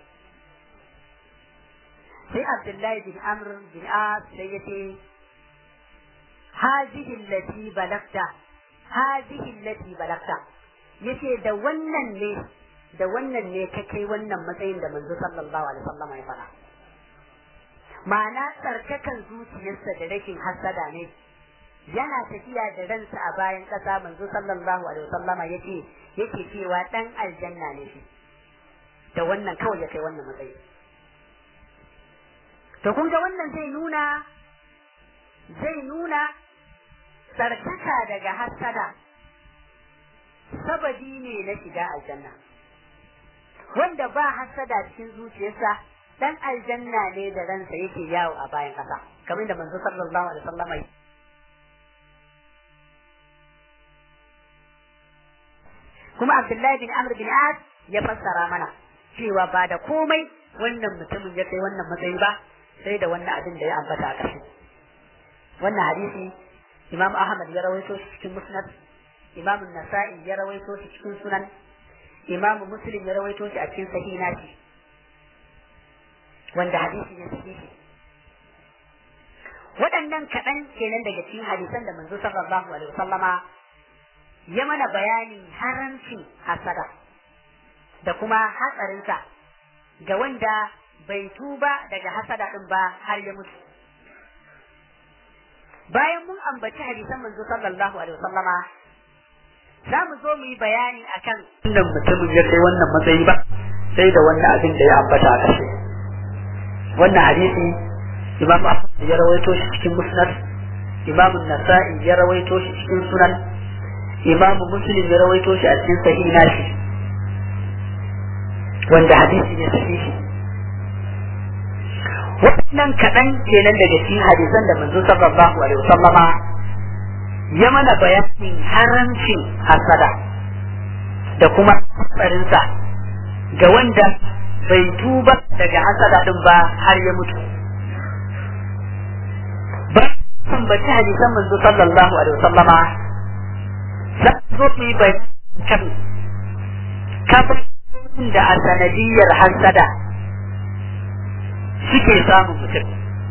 sai Abdullahi bin Amr bin As sai yace هذه التي بلغت هذه التي بلغت yace da wannan ne da wannan ne ka kai wannan matsayin da manzo sallallahu alaihi wasallam ya fara ma'ana tsarkakan zuciyarsa da rashin hasada ne yana tafiya da ransa a bayan ƙasa manzo sallallahu alaihi wasallama yace yake cewa dan aljanna ne shi da wannan kawai ya kai wannan matsayi to kun ga wannan zai nuna zai nuna tsarkaka daga hasada sababi ne na shiga aljanna wanda ba hasada cikin zuciyarsa dan aljanna ne da ransa yake yawo a bayan ƙasa kamar da manzo sallallahu alaihi wasallama kuma Abdullahi bin Amr bin As ya fassara mana cewa ba da komai wannan mutumin ya kai wannan matsayi ba sai da wannan abin da ya ambata a ƙarshe wannan hadisi Imam Ahmad ya rawaito shi cikin Musnad Imam Nasa'i ya rawaito shi cikin Sunan Imam Muslim ya rawaito shi a cikin Sahih nashi wanda hadisi ne sahihi waɗannan kaɗan kenan daga cikin hadisan da manzo sallallahu alaihi wasallama ya mana bayanin haramcin hasada da kuma hatsarinsa ga wanda bai tuba daga hasada ɗin ba har ya mutu. Bayan mun ambaci hadisan manzo sallallahu alaihi wasallama za mu zo mu yi bayani akan wannan mutumin ya kai wannan matsayi ba sai da wannan abin da ya ambata a ƙarshe. Wannan hadisi Imam Ahmad ya rawaito shi cikin Musnad, Imam Nasa'i ya rawaito shi cikin Sunan, imamu muslim ya rawaito shi a cikin sahih nashi wanda hadisi ne sahihi wannan kaɗan kenan daga cikin hadisan da manzo sallallahu alaihi wasallama ya mana bayanin haramcin hasada da kuma hatsarinsa ga wanda bai tuba daga hasada din ba har ya mutu ba san bace hadisan manzo sallallahu alaihi wasallama za zo mu yi kan kafin da a sanadiyar hasada suke samun mutum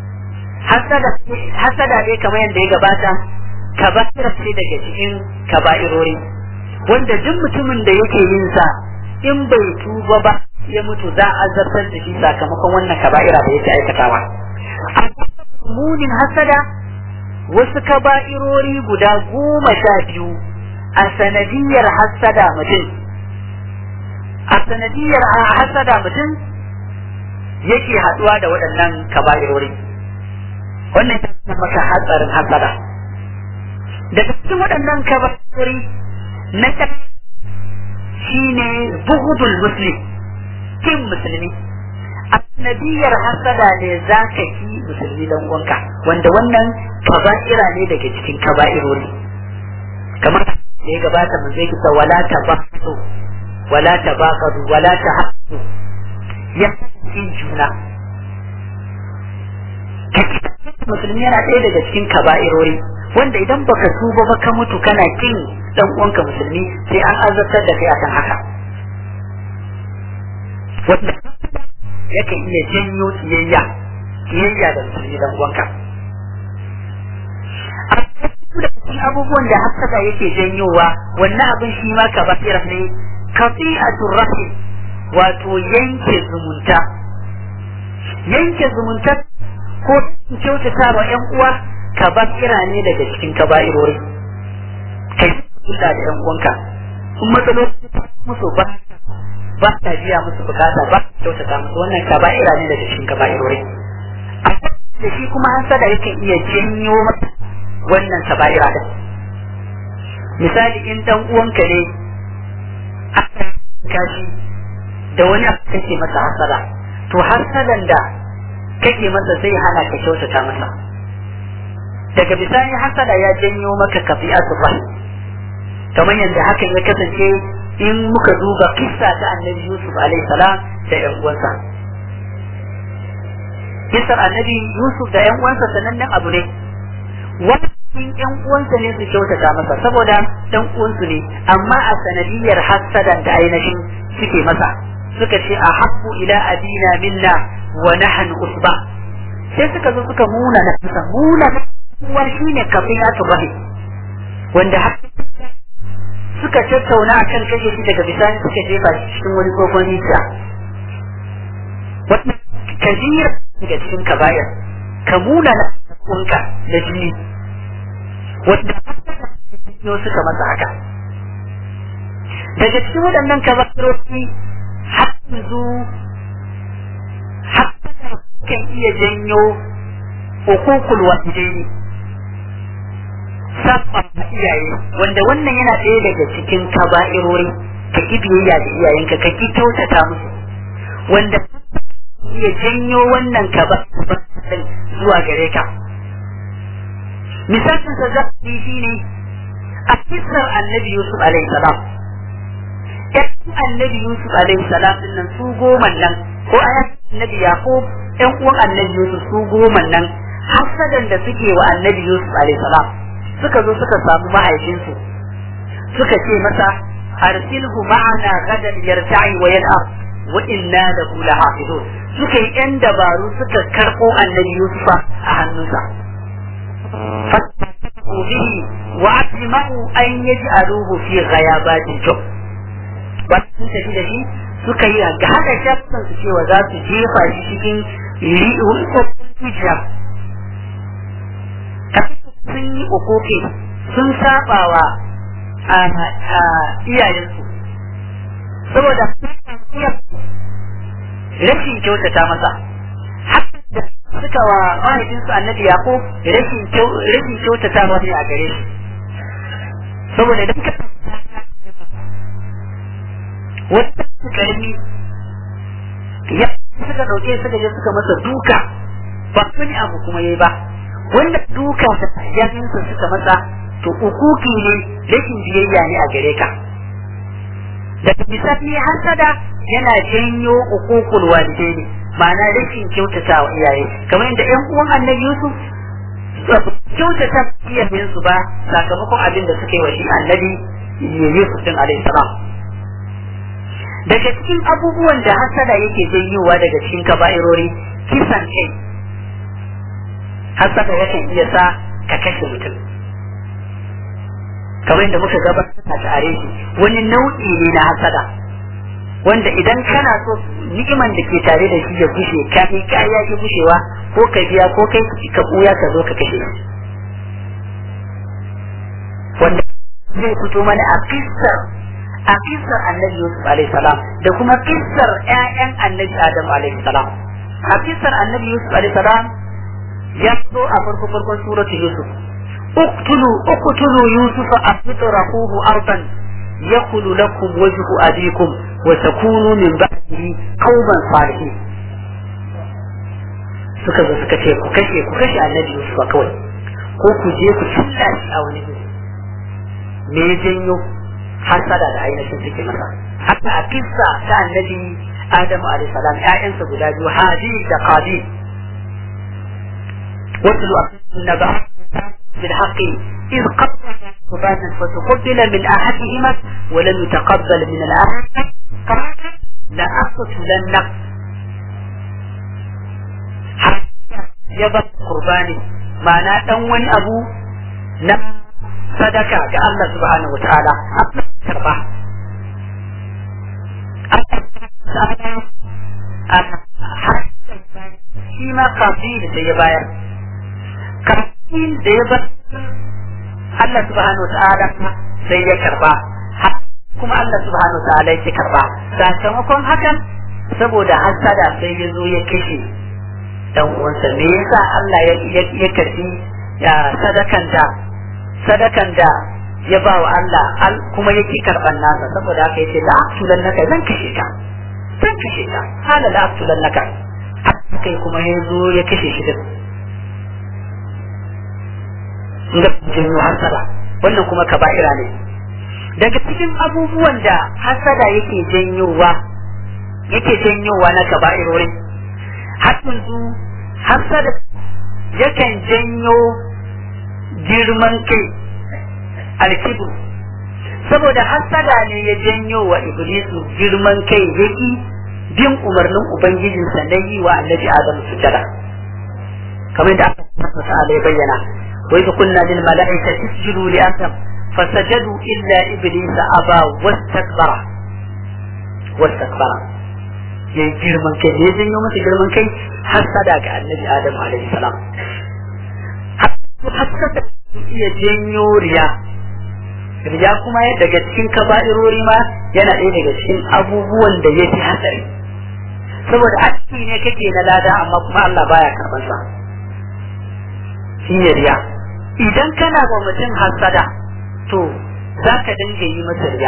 hasada ne kamar yadda ya gabata kaba'ira ce daga cikin kaba'irori wanda duk mutumin da yake yin sa in bai tuba ba ya mutu za a zartar da shi sakamakon wannan kaba'ira da yake aikatawa munin hasada wasu kaba'irori guda goma sha biyu a sanadiyar hasada mutum a sanadiyar hasada mutum yake haduwa da waɗannan kaba'irori wannan ya maka hatsarin hasada daga cikin waɗannan kaba'irori na ta shine buhudul muslim kin musulmi a sanadiyar hasada ne za ka ki musulmi dan uwanka wanda wannan kaba'ira ne daga cikin kaba'irori kamar da ya gabata mun zai kisa wala tabaqatu wala tabaqadu wala tahassu ya kin juna musulmi yana ɗaya daga cikin kaba'irori wanda idan baka tuba ba ka mutu kana kin dan uwanka musulmi sai an azabtar da kai akan haka wanda yakan iya janyo kiyayya kiyayya da musulmi dan uwanka da cikin abubuwan da hasada yake janyowa wannan abin shi ma kaba'ira ne kafi'atur rahim wato yanke zumunta yanke zumunta ko kyautata wa ƴan uwa kaba'ira ne daga cikin kaba'irori kai kula da ƴan uwanka kun matsaloli musu ba ba ta biya musu bukata ba kyautata musu wannan kaba'ira ne daga cikin kaba'irori da shi kuma hasada yake iya janyo mata wannan kaba'ira din misali in dan uwanka ne aka kashi da wani abu kake masa hasada to hasadan da kake masa zai hana ka kyautata masa daga bisani hasada ya janyo maka kafi'atu ba kamar yadda hakan ya kasance in muka duba kissa ta annabi yusuf alaihi salam da yan uwansa kissar annabi yusuf da yan uwansa sanannen abu ne wani yan uwansa ne su kyautata masa saboda dan uwansu ne amma a sanadiyar hasadan da ainihin suke masa suka ce a habbu ila abina minna wa nahnu usba sai suka zo suka muna na masa muna uwa shine kafiyatu rahim wanda suka tattauna akan kashe shi daga bisani suka jefa shi cikin wani tsohon rijiya wannan kabira daga cikin kabayar ka muna na kunka da jini wanda suka masa haka daga cikin waɗannan kabarori har yanzu har kan iya janyo hukukul walidaini saba iyaye wanda wannan yana ɗaya daga cikin kaba'irori ka ki biyayya da iyayenka ka ki kyautata musu wanda iya janyo wannan kaba'irin zuwa gare ka misalin sa zafi shine a kisar annabi yusuf alaihi salam ƴan annabi yusuf alaihi salam din nan su goma nan ko ayat annabi yaqub ƴan uwan annabi yusuf su goma nan hasadan da suke wa annabi yusuf alaihi salam suka zo suka samu mahaifinsu suka ce masa arsilhu ma'ana gadan yarta'i wa yal'ab wa inna lahu lahafizun suka yi yan dabaru suka karɓo annabi yusufa a hannunsa fasahu bihi wa ajma'u an yaj'aluhu fi ghayabatil jub ba sun tafi da shi suka yi ga haka shafin su cewa za su jefa shi cikin rijiya sun yi ukoke sun sabawa a iyayensu saboda rashin kyautata masa da suka wa mahaifinsu annabi yaqub rashin rashin kyautata ne a gare shi saboda idan ka wata karami ya suka dauke suka je suka masa duka ba wani abu kuma yayi ba wanda duka da yakinsa suka masa to ukuki ne rashin biyayya ne a gare ka daga bisani hasada yana janyo ukukul walidaini ma'ana rashin kyautata wa iyaye kamar yadda ƴan uwan annabi Yusuf kyautata iyayen su ba sakamakon abin da suka yi wa shi annabi Yusuf din alaihi salam daga cikin abubuwan da hasada yake janyowa daga cikin kaba'irori kisan kai hasada yakan iya sa ka kashe mutum kamar yadda muka gabatar a tare shi wani nau'i ne na hasada wanda idan kana so ni'iman da ke tare da shi ya gushe ka kai kaya ki gushewa ko ka biya ko kai ka buya ka zo ka kashe shi wanda zai fito mana a kissar a kissar annabi Yusuf alaihi salam da kuma kissar ƴaƴan annabi Adam alaihi salam a kissar annabi Yusuf alaihi salam ya zo a farko farkon suratul Yusuf اقتلوا اقتلوا يوسف أو اطرحوه أرضا يخل لكم وجه أبيكم وتكونوا من بعده قوما صالحين suka zo suka ce ku kashe ku kashe annabi Yusuf kawai ko ku je ku cilla shi a wani me ya janyo hasada da ainihin suke masa haka a kissa ta annabi Adamu alaihi salam ƴaƴansa guda biyu Habil da Qabil watlu naba بالحق إذ قبل قربانا فتقبل من أحدهما ولم يتقبل من الآخر قال لأقتلنك يبقى قرباني معناه دان wani abu na sadaka ga Allah subhanahu wa ta'ala karba shi ma kafin da ya bayar kafin da ya bar Allah subhanahu ta'ala sai ya karba kuma Allah subhanahu ta'ala ya karba sakamakon hakan saboda hasada sai ya zo ya kashe dan uwansa me yasa Allah ya ya karbi ya sadakan da sadakan da ya ba wa Allah kuma yake karban nasa saboda haka yace la aqtulan naka zan kashe ka zan kashe ka hala la aqtulan naka kai kuma ya zo ya kashe shi din da janyo hasada wannan kuma kaba'ira ne daga cikin abubuwan da hasada yake janyowa yake janyowa na kaba'irori har yanzu hasada yakan janyo girman kai alkibu saboda hasada ne ya janyo wa iblisu girman kai yaki bin umarnin ubangijinsa na yi wa annabi adam sujada kamar da aka ya bayyana وإذ قلنا للملائكة اسجدوا لآدم fasajadu illa iblis aba wastakbara wastakbara yayi girman kai ne janyo masa girman kai hasada ga annabi adam alaihi salam hasada iya janyo riya riya kuma daga cikin kaba'irori ma yana ɗaya daga cikin abubuwan da ya fi hatsari saboda aiki ne kake na lada amma kuma Allah baya karɓar sa shi ne riya idan kana ba mutum hasada to za ka dinga yi masa riya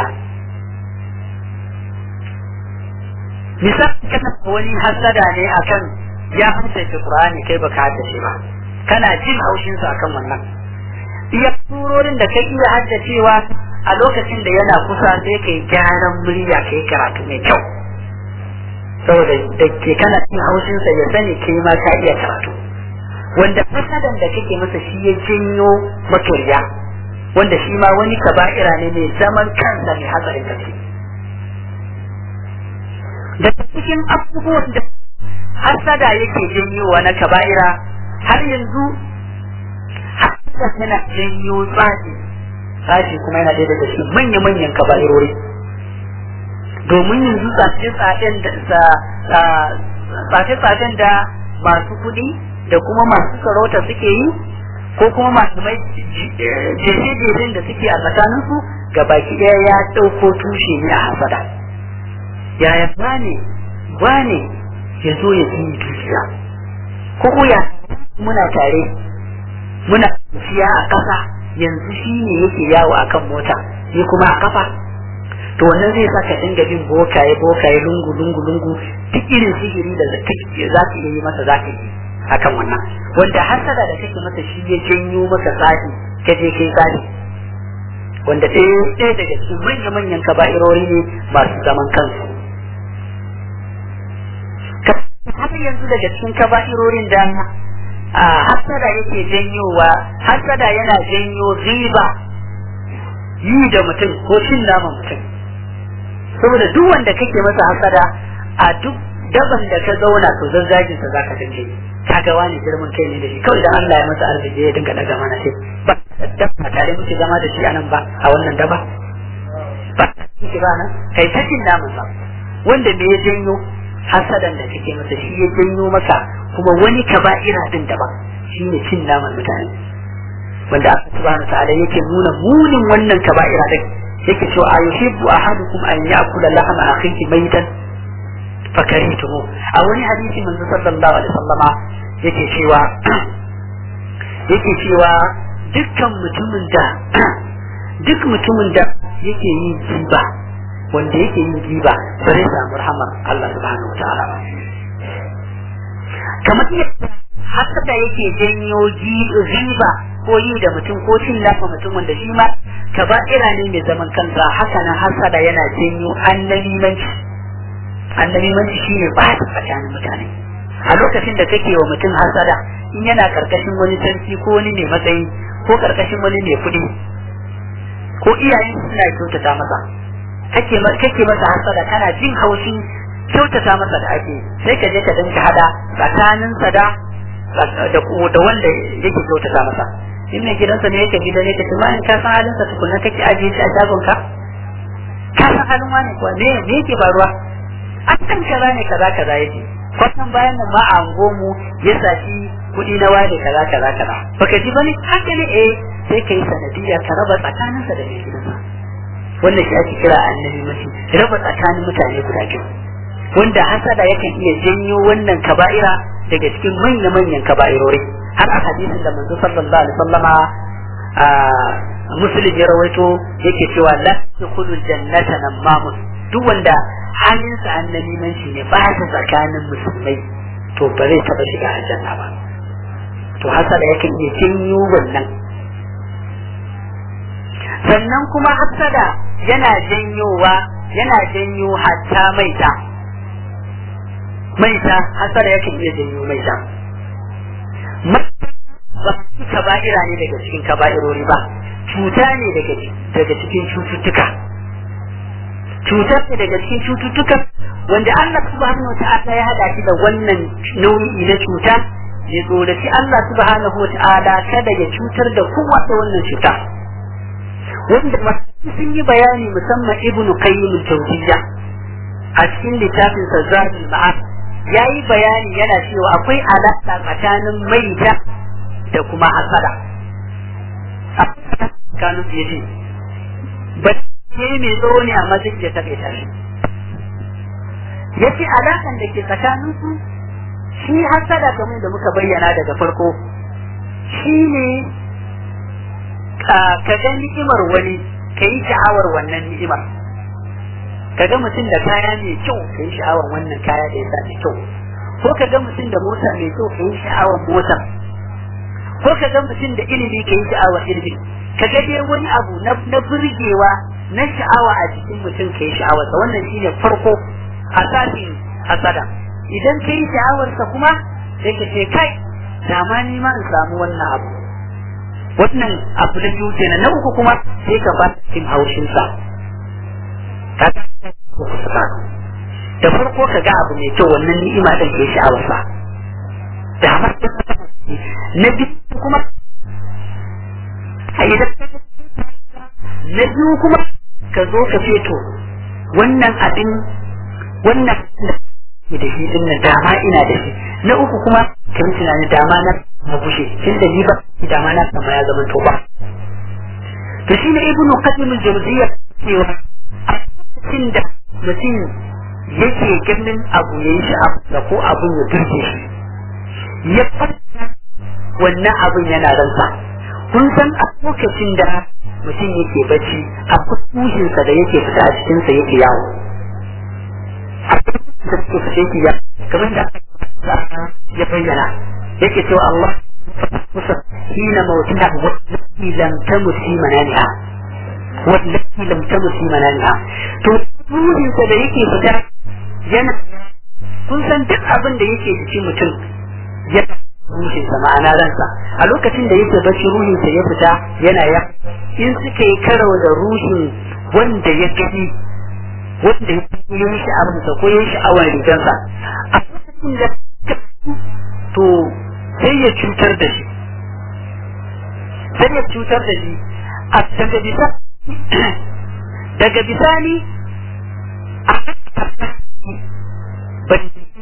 misali kana wani hasada ne akan ya haddace Qur'ani kai baka haddace ba kana jin haushin sa akan wannan iya surorin da kai iya haddacewa a lokacin da yana kusa sai kai gyaran murya kai karatu mai kyau saboda da ke kana cin haushin sa ya sani kai ma ka iya karatu wanda fasadan da kake masa shi ya janyo maka riya wanda shi ma wani kaba'ira ne mai zaman kansa mai hatsarin gaske da cikin abubuwan da hasada yake janyowa na kaba'ira har yanzu hasada yana janyo tsafi tsafi kuma yana ɗaya daga cikin manya-manyan kaba'irori domin yanzu tsafe-tsafen da masu kuɗi da kuma masu sarauta suke yi ko kuma masu mai jeje-jejen da suke a tsakaninsu ga baki ɗaya ya ɗauko tushe ne a hasada yaya wane wane ya zo ya fi dukiya ko ya muna tare muna tafiya a ƙasa yanzu shi ne yake yawo a kan mota ni kuma a kafa to wannan zai sa ka dinga bin bokaye bokaye lungu lungu lungu duk irin sihiri da za ka iya yi masa za ka yi akan wannan wanda hasada da kake masa shi ya janyo maka tsafi ka je kai tsafi wanda ɗaya ɗaya daga cikin manya manyan kaba'irori ne masu zaman kansu har yanzu daga cikin kaba'irorin da hasada yake janyowa hasada yana janyo riba yi da mutum ko cin naman mutum saboda duk wanda kake masa hasada a duk daban da ka zauna to zazzagin sa zaka dinga yi kaga wani girman kai ne da shi kawai da Allah ya masa arziki ya dinga daga mana sai ba da tare muke zama da shi anan ba a wannan daba ba kike ba nan kai ta cin naman sa wanda me ya janyo hasadan da kake masa shi ya janyo maka kuma wani kaba'ira din daban shine cin naman mutane wanda Allah subhanahu ta'ala yake nuna munin wannan kaba'ira din yake cewa ayuhibbu ahadukum an ya'kula lahma akhihi maytan fakaritumu a wani hadisi manzo sallallahu alaihi wasallama yake cewa yake cewa dukkan mutumin da duk mutumin da yake yin jiba wanda yake yin giba ba zai samu rahamar Allah subhanahu wataala ba kamar yadda hasada yake janyo riba ko yi da mutum ko cin lafa mutum wanda shi ma kaba'ira ne mai zaman kansa haka nan hasada yana janyo annabimanci annabimanci shine ba ta tsakanin mutane a lokacin da kake wa mutum hasada in yana karkashin wani sarki ko wani mai matsayi ko karkashin wani mai kuɗi ko iyayen suna kyautata masa kake kake masa hasada kana jin haushin kyautata masa da ake sai ka je ka dinka hada tsakanin sa da da da wanda yake kyautata masa in mai gidansa ne yake gida ne ka tuma in ka san halin sa tukunna kake ajiye shi a shagon ka ka san halin wani kuwa me me yake faruwa a kan kaza ne kaza kaza yake kwatan bayan nan ma a mu ya sashi kuɗi na wani kaza kaza kaza baka ji bane haka ne eh sai kai sanadiyya ka raba tsakaninsa da mai gidansa wannan shi ake kira annabi mafi raba tsakanin mutane guda biyu wanda hasada yakan iya janyo wannan kaba'ira daga cikin manya-manyan kaba'irori har a hadisin da manzo sallallahu alaihi wasallama muslim ya rawaito yake cewa la yadkhulu jannata namamun duk wanda halinsa annabi manci ne ba ta tsakanin musulmai to ba zai taba shiga aljanna ba to hasada yakan iya janyo wannan sannan kuma hasada yana janyowa yana janyo hatta maita maita hasada yake iya janyo maita ba kaba'ira ne daga cikin kaba'irori ba cuta ne daga cikin cututtuka cutar ne daga cikin cututtuka wanda Allah subhanahu wata'ala ya hada shi da wannan nau'i na cuta ya tsoraci Allah subhanahu wata'ala kada ya cutar da kowa da wannan cuta wanda sun yi bayani musamman ibnu qayyim al-jawziyya a cikin littafin sa zadul ma'ad yayi bayani yana cewa akwai alaƙa tsakanin maita da kuma hasada kanu ya ce ba ne mai tsoro ne amma zai iya taƙaita shi ya ce alaƙan da ke tsakanin su shi hasada kamar da muka bayyana daga farko shi ne ka ga ni'imar wani ka yi sha'awar wannan ni'imar ka ga mutum da kaya mai kyau ka yi sha'awar wannan kaya da ya sa mai kyau ko ka ga mutum da mota mai kyau ka yi sha'awar motar ko ka ga mutum da ilimi ka yi sha'awar ilimi ka ga dai wani abu na burgewa na sha'awa a jikin mutum ka yi sha'awarsa wannan shine farko asasin hasada idan ka yi sha'awarsa kuma sai ka ce kai da ma ni ma in samu wannan abu wannan abu na biyu kenan na uku kuma sai ka ba cikin haushinsa ka da farko ka ga abu mai kyau wannan ni'ima din ke sha'awarsa da ma na biyu kuma a idan na biyu kuma ka zo ka ce to wannan abin wannan da shi din nan dama ina da shi na uku kuma ka yi tunani dama na na bushe tun da ni ba dama na sama ya zama to ba to shi ne ibnu qasim al-jawziyya cewa a cikin da mutum yake ganin abu yayi sha'awa ko abun ya turke shi ya fata wannan abun yana ransa kun san a lokacin da mutum yake bacci a kuskushinsa da yake fita a cikinsa yake yawo a da suke fice yake yawo kamar da ya bayyana yake cewa Allah kusa hina mautina wallati lam tamut fi mananiha wallati lam tamut fi mananiha to ruhinsa da yake fita yana kun san duk abin da yake jikin mutum yana ruhinsa ma'ana ransa a lokacin da yake bacci ruhinsa ya fita yana ya in suka yi karo da ruhin wanda ya gani wanda ya yi sha'awarsa ko ya yi sha'awar rigansa a lokacin da to sai ya cutar da shi sai ya cutar da shi a daga bisa daga bisani a ban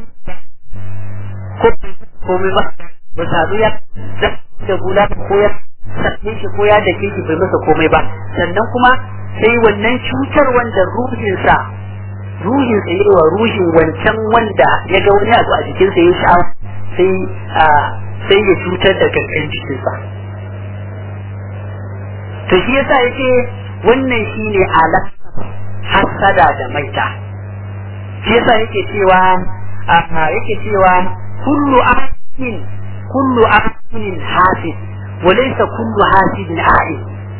ko komai ba ba sadu ya da gula ko ya sake shi ko ya dake shi bai masa komai ba sannan kuma sai wannan cutar wanda ruhinsa ruhinsa yi wa ruhin wancan wanda ya ga wani abu a jikinsa ya sha'awa sai sai ya cutar da gangan jikinsa to shi yasa yake wannan shine ala hasada da maita shi yasa yake cewa yake cewa kullu amin kullu amin hasid وليس كل حاسد عائد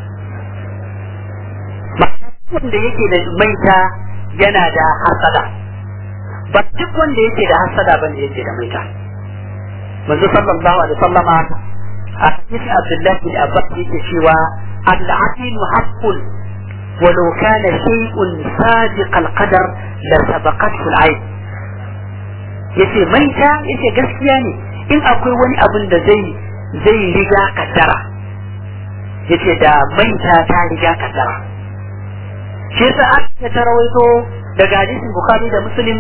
wanda yake da maita yana da hasada ba duk wanda yake da hasada bane yake da maita manzo sallallahu alaihi wasallama a cikin Abdullah bin Abbas yake cewa al-aqil haqqun ولو كان شيء سابق القدر لسبقته العين yace maita yace gaskiya ne in akwai wani abin da zai zai riga kaddara yace da maita ta riga kaddara shi yasa aka ta rawaito daga hadisin bukhari da muslim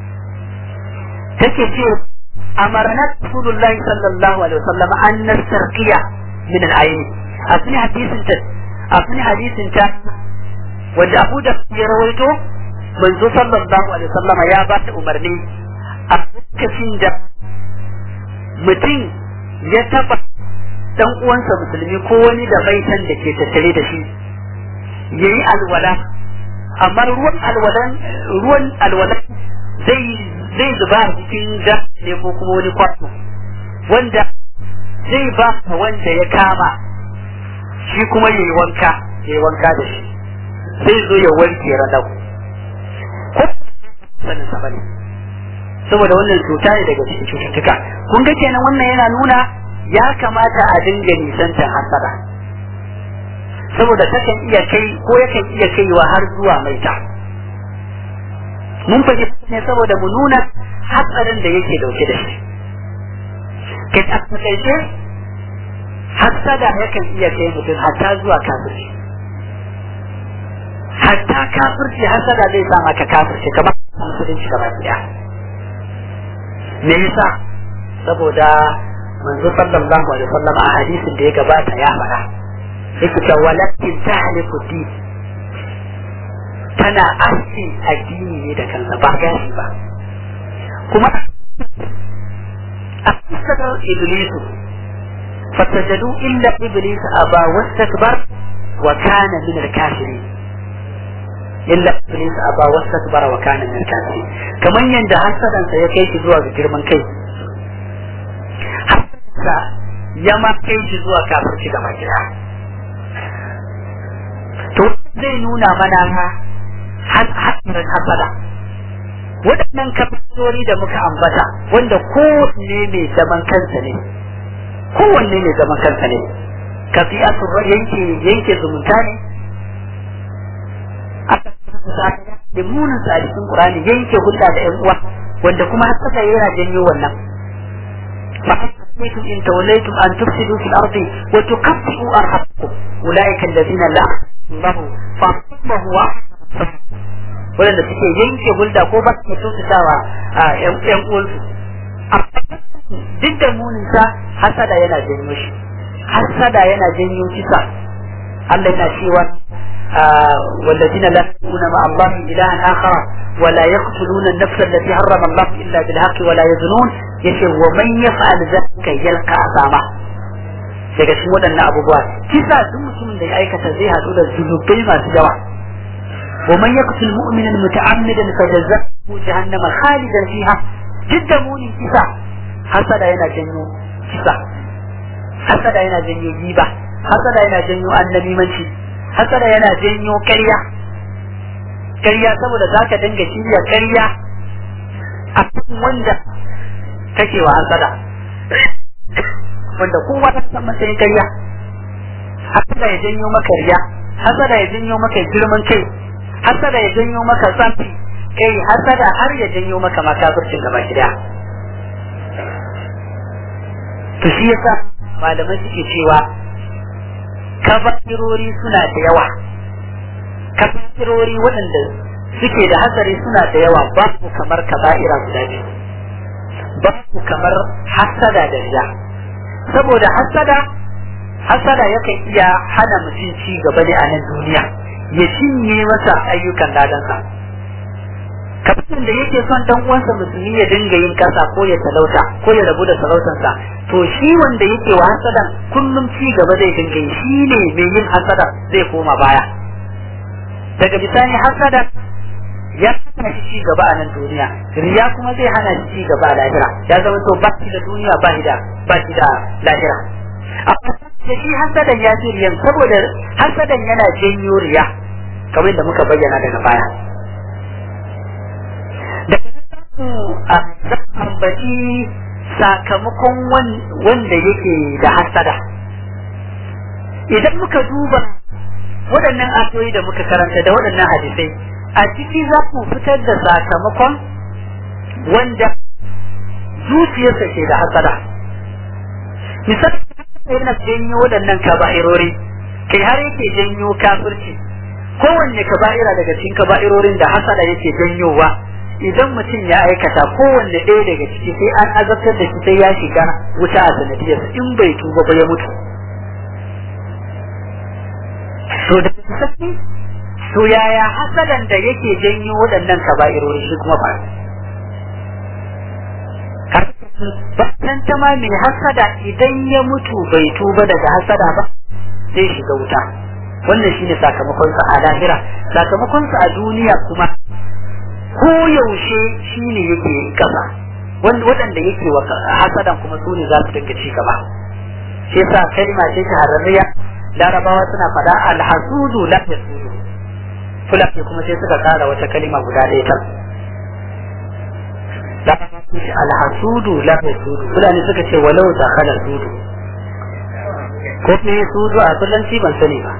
take ce amarna rasulullahi sallallahu alaihi wasallam an nastarqiya min al-ayn a cikin hadisin ta a cikin hadisin ta wanda Abu da ya rawaito manzo sallallahu alaihi wasallam ya ba ta umarni a lokacin da mutum ya taba dan uwansa musulmi ko wani da baitan da ke tattare da shi yayi alwala amma ruwan alwalan ruwan alwalan zai zai zuba a cikin da ne ko kuma wani kwato wanda zai ba wanda ya kama shi kuma yayi wanka yayi wanka da shi zai zo ya wanke radau ko sanin sa bane saboda wannan cuta ne daga cikin cututtuka kun ga kenan wannan yana nuna ya kamata a dinga nisantar hasara saboda takan iya kai ko yakan iya kaiwa har zuwa maita mun fahimta ne saboda mu nuna hatsarin da yake dauke da shi kai a takaice hasada yakan iya kai mutum hatta zuwa kafirci hatta kafirci hasada zai sa maka kafirci kamar musulunci gaba daya me yasa saboda manzo sallallahu alaihi wasallam a hadisin da ya gabata ya fara yake cewa walakin tahliku di tana aski addini ne da kansa ba gashi ba kuma a kusurar iblisu fasajadu illa iblis aba wastakbar wa kana min al-kafirin illa iblis aba wastakbara wa kana min al-kafirin kaman yanda hasadansa ya kai shi zuwa ga girman kai hasadansa ya ma kai shi zuwa kafirci gaba gida to zai nuna mana ha hatsarin hasada waɗannan kafirori da muka ambata wanda kowanne mai zaman kansa ne kowanne mai zaman kansa ne kafi'atun yanke yanke zumunta ne aka da munin sa a cikin Qur'ani yanke hulɗa da ƴan uwa wanda kuma hasada yana janyo wannan فحسبتم إن توليتم أن تفسدوا في الأرض وتقطعوا أرحامكم أولئك الذين لا الله فأصبه waɗanda suke yanke hulda ko ba su kyautatawa a ƴan uwansu duk da muninsa hasada yana janyo shi hasada yana janyo kisa Allah yana cewa والذين لا يدعون مع الله إلها آخر ولا يقتلون النفس التي حرم الله إلا بالحق ولا يزنون يشي ومن يفعل ذلك يلقى أثاما daga cikin waɗannan abubuwa kisa duk mutumin da ya aikata zai haɗu da zunubai masu yawa wa man yaqtul mu'mina muta'ammidan fajazzahu jahannama khalidan fiha duk da munin kisa hasada yana janyo kisa hasada yana janyo giba hasada yana janyo annabimanci hasada yana janyo ƙarya ƙarya saboda za ka dinga shirya ƙarya a kan wanda kake wa hasada wanda kowa ta san matsayin ƙarya hasada ya janyo maka riya hasada ya janyo maka girman kai hasada ya janyo maka tsafi kai hasada har ya janyo maka makafircin gaba gida to shi yasa malamai suke cewa kaba'irori suna da yawa kaba'irori waɗanda suke da hatsari suna da yawa babu kamar kaba'ira guda biyu babu kamar hasada da riya saboda hasada hasada yakan iya hana mutum ci gaba ne a nan duniya ya cinye masa ayyukan ladansa kafin da yake son dan uwansa musulmi ya dinga yin kasa ko ya talauta ko ya rabu da sarautarsa to shi wanda yake wa hasadan kullum ci gaba zai dinga yi shi ne mai yin hasada zai koma baya daga bisani hasada ya hana shi ci gaba a nan duniya riya kuma zai hana shi ci gaba a lahira ya zama to ba shi da duniya ba shi da ba shi da lahira amma da shi hasadan ya fi riyan saboda hasadan yana janyo riya kamar da muka bayyana daga baya da a ambaci sakamakon wanda yake da hasada idan muka duba waɗannan ayoyi da muka karanta da waɗannan hadisai a ciki za ku fitar da sakamakon wanda zuciyarsa ke da hasada misali yana janyo waɗannan kaba'irori kai har yake janyo kafirci kowanne kaba'ira daga cikin kaba'irorin da hasada yake janyowa idan mutum ya aikata kowanne ɗaya daga ciki sai an azabtar da shi sai ya shiga wuta a sanadiyar in bai tuba ba ya mutu to da sassi to yaya hasadan da yake janyo waɗannan kaba'irori shi kuma ba Bayan ta ma mai hasada idan ya mutu bai tuba daga hasada ba zai shiga wuta wannan shine sakamakonsa a lahira sakamakonsa a duniya kuma ko yaushe shine yake kasa waɗanda yake wa hasadan kuma su ne za su dinga ci gaba shi yasa kalma ce shahararriya larabawa suna faɗa alhasudu la yasudu fulani kuma sai suka kara wata kalima guda ɗaya ta alhasudu la yasudu fulani suka ce walau da khala sudu ko me sudu a kullum ban sani ba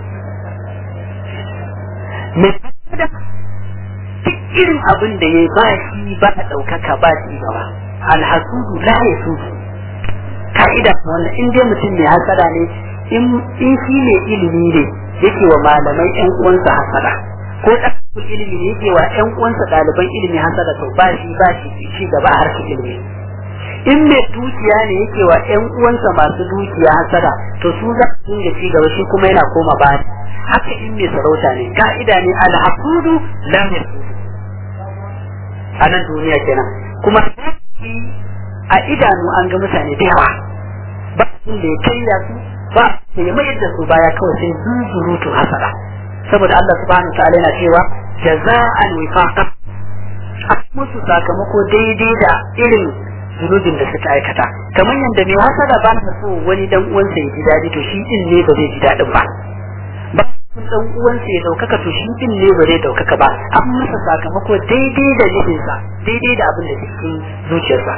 me da duk irin abin da ya ba shi ba a ɗaukaka ba shi gaba alhasudu la ya sudu ka'ida wannan in dai mutum mai hasada ne in shi ne ilimi ne yake wa malamai yan uwansa hasada ko ɗalibin ilimi ne yake wa ƴan uwansa ɗaliban ilimi hasada to ba shi ba shi ci gaba a harkar ilimi in mai dukiya ne yake wa ƴan uwansa masu dukiya hasada to su za su dinga ci gaba shi kuma yana koma baya haka in mai sarauta ne ka'ida ne alhakudu lam yasudu a nan duniya kenan kuma a idanu an ga mutane da yawa ba da ya kai su ba da ya mayar da su baya kawai sai zuzurutu hasada saboda Allah subhanahu wa ta'ala yana cewa jaza'an wifaqa a musu sakamako daidai da irin zunubin da suka aikata kamar yadda mai hasada ba ta so wani dan uwansa ya ji daɗi to shi din ne ba zai ji daɗin ba ba dan uwansa ya daukaka to shi din ne ba zai daukaka ba an masa sakamako daidai da nufinsa daidai da abin da cikin zuciyarsa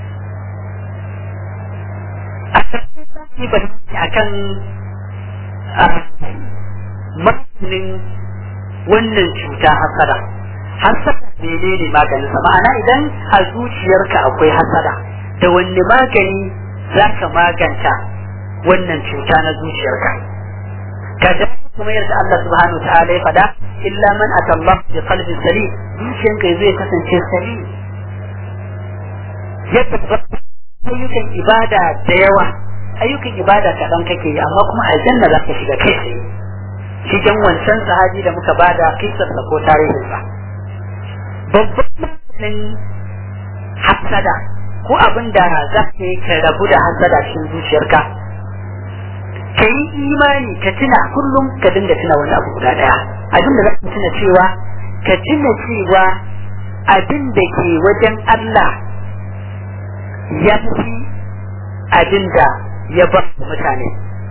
a kan maganin wannan cuta hasada hasada menene maganinsa ma'ana idan a zuciyarka akwai hasada da wanne magani za ka maganta wannan cuta na zuciyarka kaga kuma yadda Allah subhanahu wa ta'ala ya fada illa man atallah bi qalbin salim zuciyarka zai kasance salim ya tabbata ayyukan ibada da yawa ayyukan ibada kaɗan kake yi amma kuma aljanna za ka shiga kai tsaye cikin wancan sahabi da muka bada kisarsa ko tarihinsa babban maganin hasada ko abin da za ka yi ka rabu da hasada cikin zuciyarka ka yi imani ka tuna kullum ka dinga tuna wani abu guda ɗaya abin da za ka tuna cewa ka tuna cewa abin da ke wajen Allah ya fi abin da ya ba mutane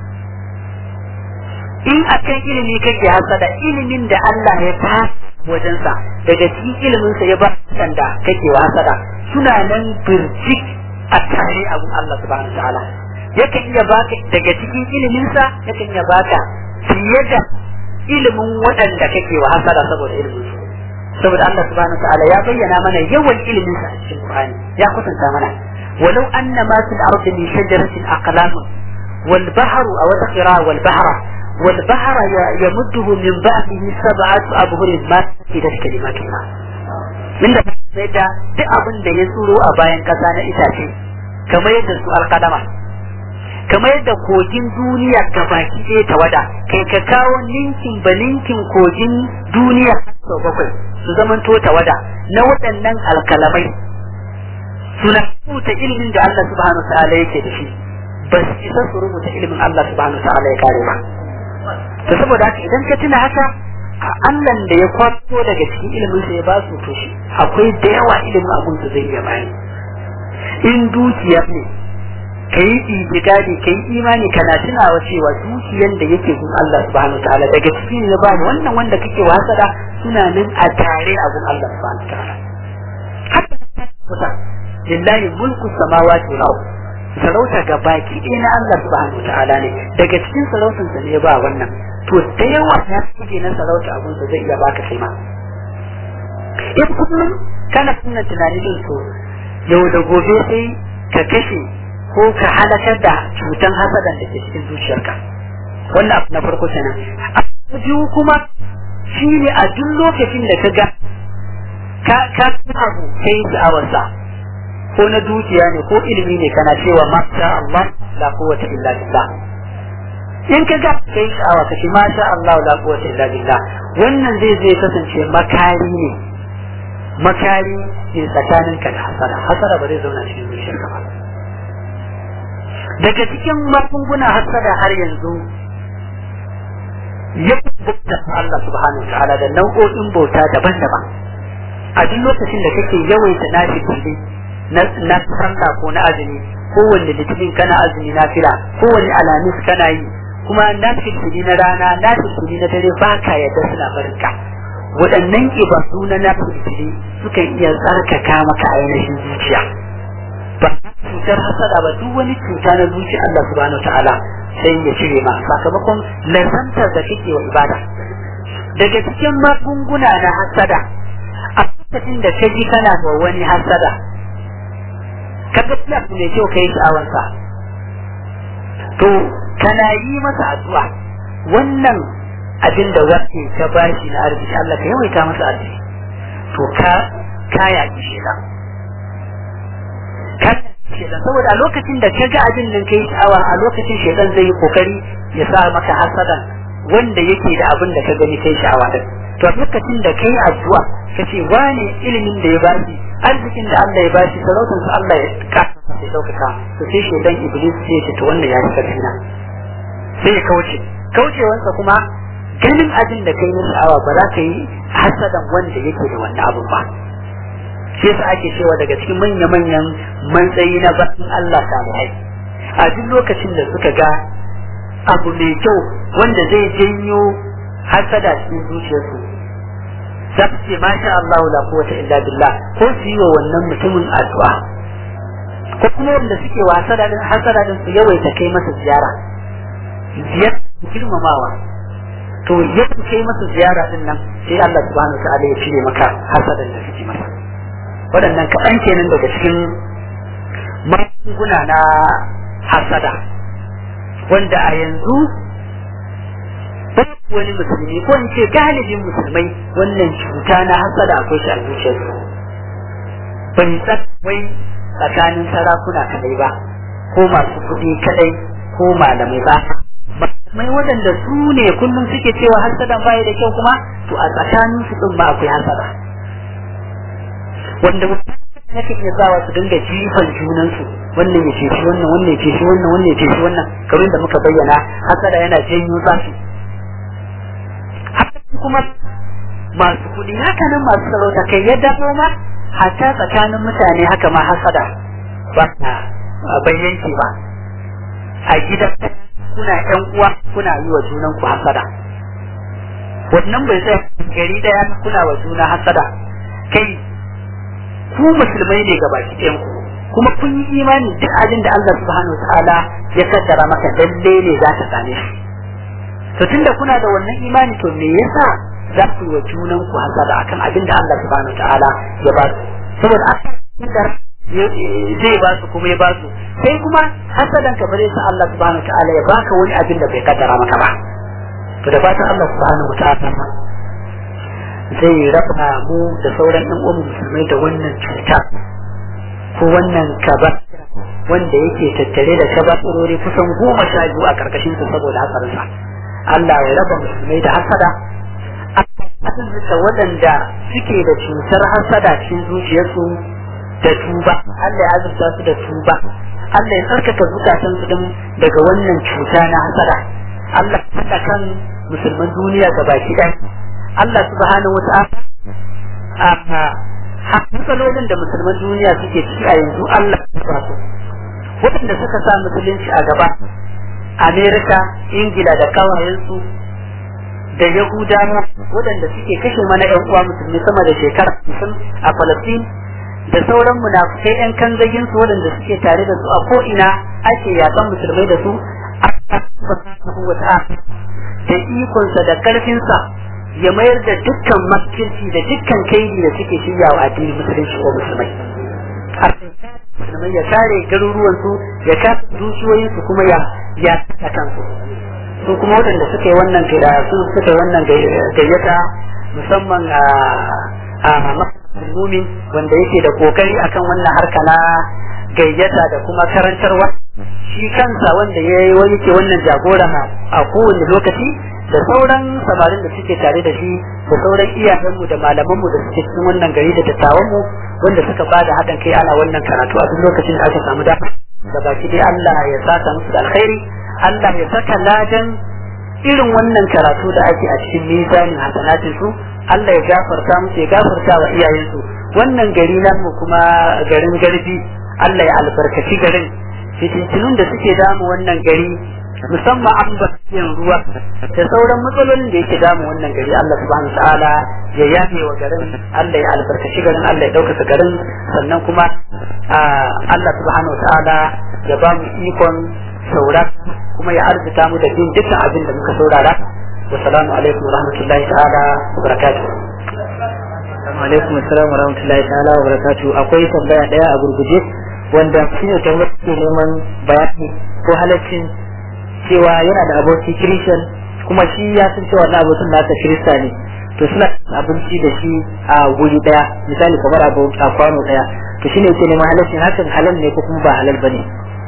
in a kan ilimi kake hasada ilimin da Allah ya ta wajensa daga cikin iliminsa ya ba da kake wa hasada suna nan birjik a tare abun Allah subhanahu ta'ala yakan iya baka daga cikin iliminsa yakan iya baka fiye da ilimin waɗanda kake wa hasada saboda ilimin su saboda Allah subhanahu ta'ala ya bayyana mana yawan iliminsa a cikin Qur'ani ya kusanta mana ولو أن ما في الأرض من شجرة أقلام والبحر أو القراء والبحر والبحر يمده من بعده سبعة أبهر ما في كلمات الله من da sai da duk abin da ya tsuro a bayan kasa na itace kamar yadda su alƙadama kamar yadda kogin duniya ka baki ɗaya ta wada kai ka kawo ninkin ba ninkin kogin duniya sau bakwai su zamanto ta wada na waɗannan alkalamai suna rubuta ilimin da Allah subhanahu ta'ala yake da shi ba su isa su rubuta ilimin Allah subhanahu ta'ala ya kare ba to saboda haka idan ka tuna haka Allah da ya kwato daga cikin ilimin sa ya ba su to shi akwai da yawa ilimin abun da zai iya bani in dukiya ne ka yi itikadi ka yi imani kana tunawa cewa dukiyan da yake gun Allah subhanahu ta'ala daga cikin ne ba wannan wanda kake wasada suna nan a tare a gun Allah subhanahu ta'ala haka lillahi mulku samawati wal ard sarauta ga baki ɗaya na Allah subhanahu wa ta'ala ne daga cikin sarautar sa ne ba wannan to da yawa ya kike na sarauta abun sa zai iya baka kai ma in kullum kana kunna tunanin din to yau da gobe sai ka kashe ko ka halakar da cutan hasadan da ke cikin zuciyarka wannan abu na farko kenan abu biyu kuma shine a duk lokacin da ka ga ka ka abu kai sha'awarsa ko na dukiya ne ko ilimi ne kana cewa masha Allah la quwwata illa billah in ka ga kai sha'awa kace masha Allah la quwwata illa billah wannan zai zai kasance makari ne makari ne tsakanin ka da hasara hasara ba zai zauna cikin zuciyarka ba daga cikin magunguna hasara har yanzu ya bauta Allah subhanahu wa ta'ala da nau'o'in bauta daban-daban a duk lokacin da kake yawaita nashi kulli na sallah ko na azumi kowanne litinin kana azumi na fila kowanne alamis kana yi kuma na fitili na rana na fitili na dare ba ka yadda suna barinka waɗannan ibadu na na fitili sukan iya tsarkaka maka ainihin zuciya ba cutar hasada ba duk wani cuta na zuciya Allah subhanahu wa ta'ala sai ya cire ma sakamakon lazantar da kake wa ibada daga cikin magunguna na hasada a lokacin da ka ji kana da wani hasada ka ga plus mai kyau kai sha'awarsa to kana yi masa addu'a wannan abin da wake ka bashi na arziki Allah ka yawaita masa arziki to ka ka yaki shedan ka shedan saboda a lokacin da ka ga abin nan kai sha'awa a lokacin shedan zai yi kokari ya sa maka hasadan wanda yake da abin da ka gani kai sha'awa din to a lokacin da kai addu'a ka ce wane ilimin da ya bashi arzikin da Allah ya bashi sarautar sa Allah ya ka sai daukaka to sai shedan iblis sai ya ce to wannan ya fi karfi na sai ya kauce kaucewansa kuma ganin abin da kai na sha'awa ba za ka yi hasadan wanda yake da wannan abin ba shi yasa ake cewa daga cikin manya-manyan matsayi na bakin Allah salihai a duk lokacin da suka ga abu mai kyau wanda zai janyo hasada cikin zuciyarsu za su ce masha Allah la quwwata illa billah ko su yi wa wannan mutumin addu'a ko kuma wanda suke wa hasada din hasada din su yawaita kai masa ziyara ziyara girmamawa to yadda kai masa ziyara din nan sai Allah subhanahu wa ta'ala ya cire maka hasadan da kake masa waɗannan kaɗan kenan daga cikin magunguna na hasada wanda a yanzu babu wani musulmi ko in ce galibin musulmai wannan cuta na hasada akwai shi a zuciyarsu bai wai tsakanin sarakuna kadai ba ko masu kuɗi kadai ko malamai ba mai waɗanda su ne kullum suke cewa hasadan baya da kyau kuma to a tsakanin su ɗin ma akwai hasada wanda nake iya zawa su dinga jifan junansu wannan ya ceci wannan wannan ya ceci wannan wannan ya ceci wannan kamar da muka bayyana hasada yana janyo zafi haka kuma masu kuɗi haka nan masu sarauta kai ya dawo ma hatta tsakanin mutane haka ma hasada ba na bayyanki ba a gidan kuna yan uwa kuna yi wa junan ku hasada wannan bai sai gari daya kuna wa juna hasada kai ku musulmai ne gabaki ɗayan ku kuma kun yi imani duk abin da Allah subhanahu wataala ya kaddara maka lalle ne za ka same shi to tunda kuna da wannan imani to me yasa za ku yi wa junan ku hasada akan abin da Allah subhanahu wataala ya ba su saboda akan zai ba su kuma ya ba su sai kuma hasadan ka bare sa Allah subhanahu wataala ya baka wani abin da bai kaddara maka ba to da fatan Allah subhanahu wataala zai raba mu da sauran ɗan uwan musulmai da wannan cuta ko wannan kaba wanda yake tattare da kabatsirori kusan goma sha biyu a karkashin su saboda hatsarinsa Allah ya raba musulmai da hasada da waɗanda suke da cutar hasada cikin zuciyarsu da tuba Allah ya azurta su da tuba Allah ya tsarkaka zukatan su din daga wannan cuta na hasada Allah ya kan musulman duniya gabaki ɗaya Allah subhanahu wa ta'ala a matsalolin da musulman duniya suke ciki a yanzu Allah ya ba su waɗanda suka sa musulunci a gaba Amerika, Ingila da kawayensu da Yahudawa waɗanda suke kashe mana ƴan uwa musulmi sama da shekara hamsin a Falastin da sauran munafukai ƴan kanzagin su waɗanda suke tare da su a ko'ina ake yakan musulmai da su Allah subhanahu wa ta'ala da ikonsa da ƙarfinsa ya mayar da dukkan makirci da dukkan kaidi da suke shirya wa addinin musulunci ko musulmai musulmai ya kare garuruwan su ya kare dukiyoyin su kuma ya ya ta kansu su kuma waɗanda suka yi wannan gaida su suka yi wannan gayyata musamman a a mumin wanda yake da kokari akan wannan harka na gayyata da kuma karantarwa shi kansa wanda ya yi wani ke wannan jagora a kowane lokaci da sauran samarin da suke tare da shi da sauran iyayenmu da malamanmu da suke cikin wannan gari da dattawanmu wanda suka ba da haɗin kai ana wannan karatu a duk lokacin da aka samu dama da baki dai Allah ya saka musu da alkhairi Allah ya saka ladan irin wannan karatu da ake a cikin mizanin hasanatin su Allah ya gafarta musu ya gafarta wa iyayensu wannan gari namu kuma garin garbi Allah ya albarkaci garin fitintunun da suke damu wannan gari musamman ambaliyar ruwa da sauran matsalolin da yake damu wannan gari Allah subhanahu ta'ala ya yafe wa garin Allah ya albarkaci garin Allah ya ɗaukaka garin sannan kuma Allah subhanahu ta'ala ya ba mu ikon saura kuma ya arzuta mu da bin dukkan abin da muka saurara wa salamu alaikum wa rahmatullahi ta'ala wa barakatuh alaikum assalam wa rahmatullahi ta'ala wa barakatuh akwai tambaya daya a gurguje wanda shine tambayar ke neman bayani ko halaccin cewa yana da aboki kirishan kuma shi ya san cewa wannan abokin nasa kirista ne to suna abinci da shi a wuri daya misali kamar a kwano daya to shine yake neman halaccin hakan halal ne ko kuma ba halal bane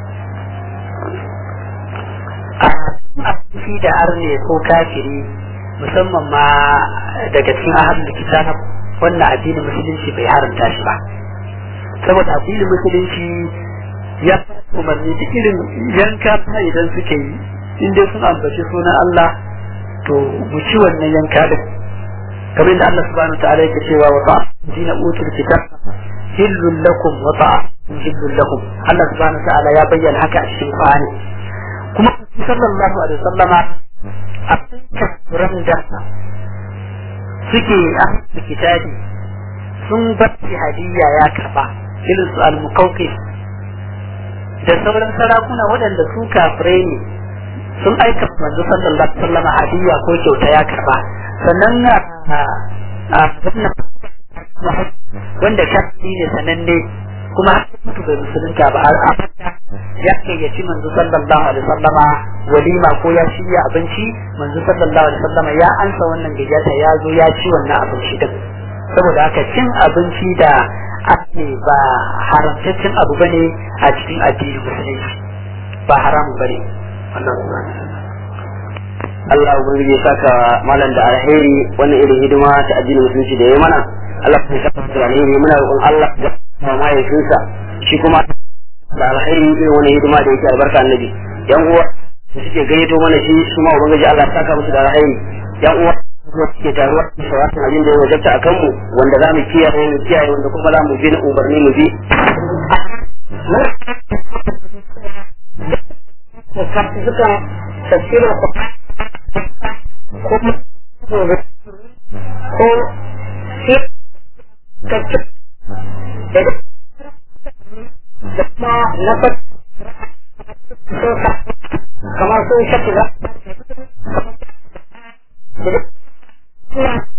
abinci da arne ko kafiri musamman ma daga cikin ahlul kitab wannan addinin musulunci bai haramta shi ba saboda addinin musulunci ya umarni da irin yanka idan suke yi in dai sun ambaci sunan Allah to mu ci wannan yanka din kamar da Allah subhanahu ta'ala yake cewa wa ta'a dina utul kitab hillul lakum wa ta'a hillul lakum Allah subhanahu ta'ala ya bayyana haka a cikin Qur'ani kuma sallallahu alaihi wasallama a cikin da suke a kitabi sun bacci hadiyya ya karba irin su al-muqawqis da sauran sarakuna waɗanda su kafirai ne sun aika manzo sallallahu alaihi wasallam hadiya ko kyauta ya karba sannan a wanda shafi ne sananne kuma har mutu bai musulunta ba a ya kai ya ci manzo sallallahu alaihi wasallam walima ko ya shirya abinci manzo sallallahu alaihi wasallam ya ansa wannan gayyata ya zo ya ci wannan abinci din saboda haka cin abinci da ake ba haramtaccen abu bane a cikin addinin musulunci ba haramun bane Allah Allah ubangiji ya saka malam da alheri wannan irin hidima ta addinin musulunci da ya mana Allah ya saka da alheri muna roƙon Allah da mahaifinsa shi kuma da alheri irin wannan hidima da yake albarka annabi yan uwa da suke gayyato mana shi su ma ubangiji Allah ya saka musu da alheri yan uwa da suke taruwa da sauran abin da ya wajabta a kanmu wanda za mu kiyaye mu kiyaye wanda kuma za mu bi na umarni mu bi suka tafsirin ko shi kacce da kuma na kamar sun shafi ba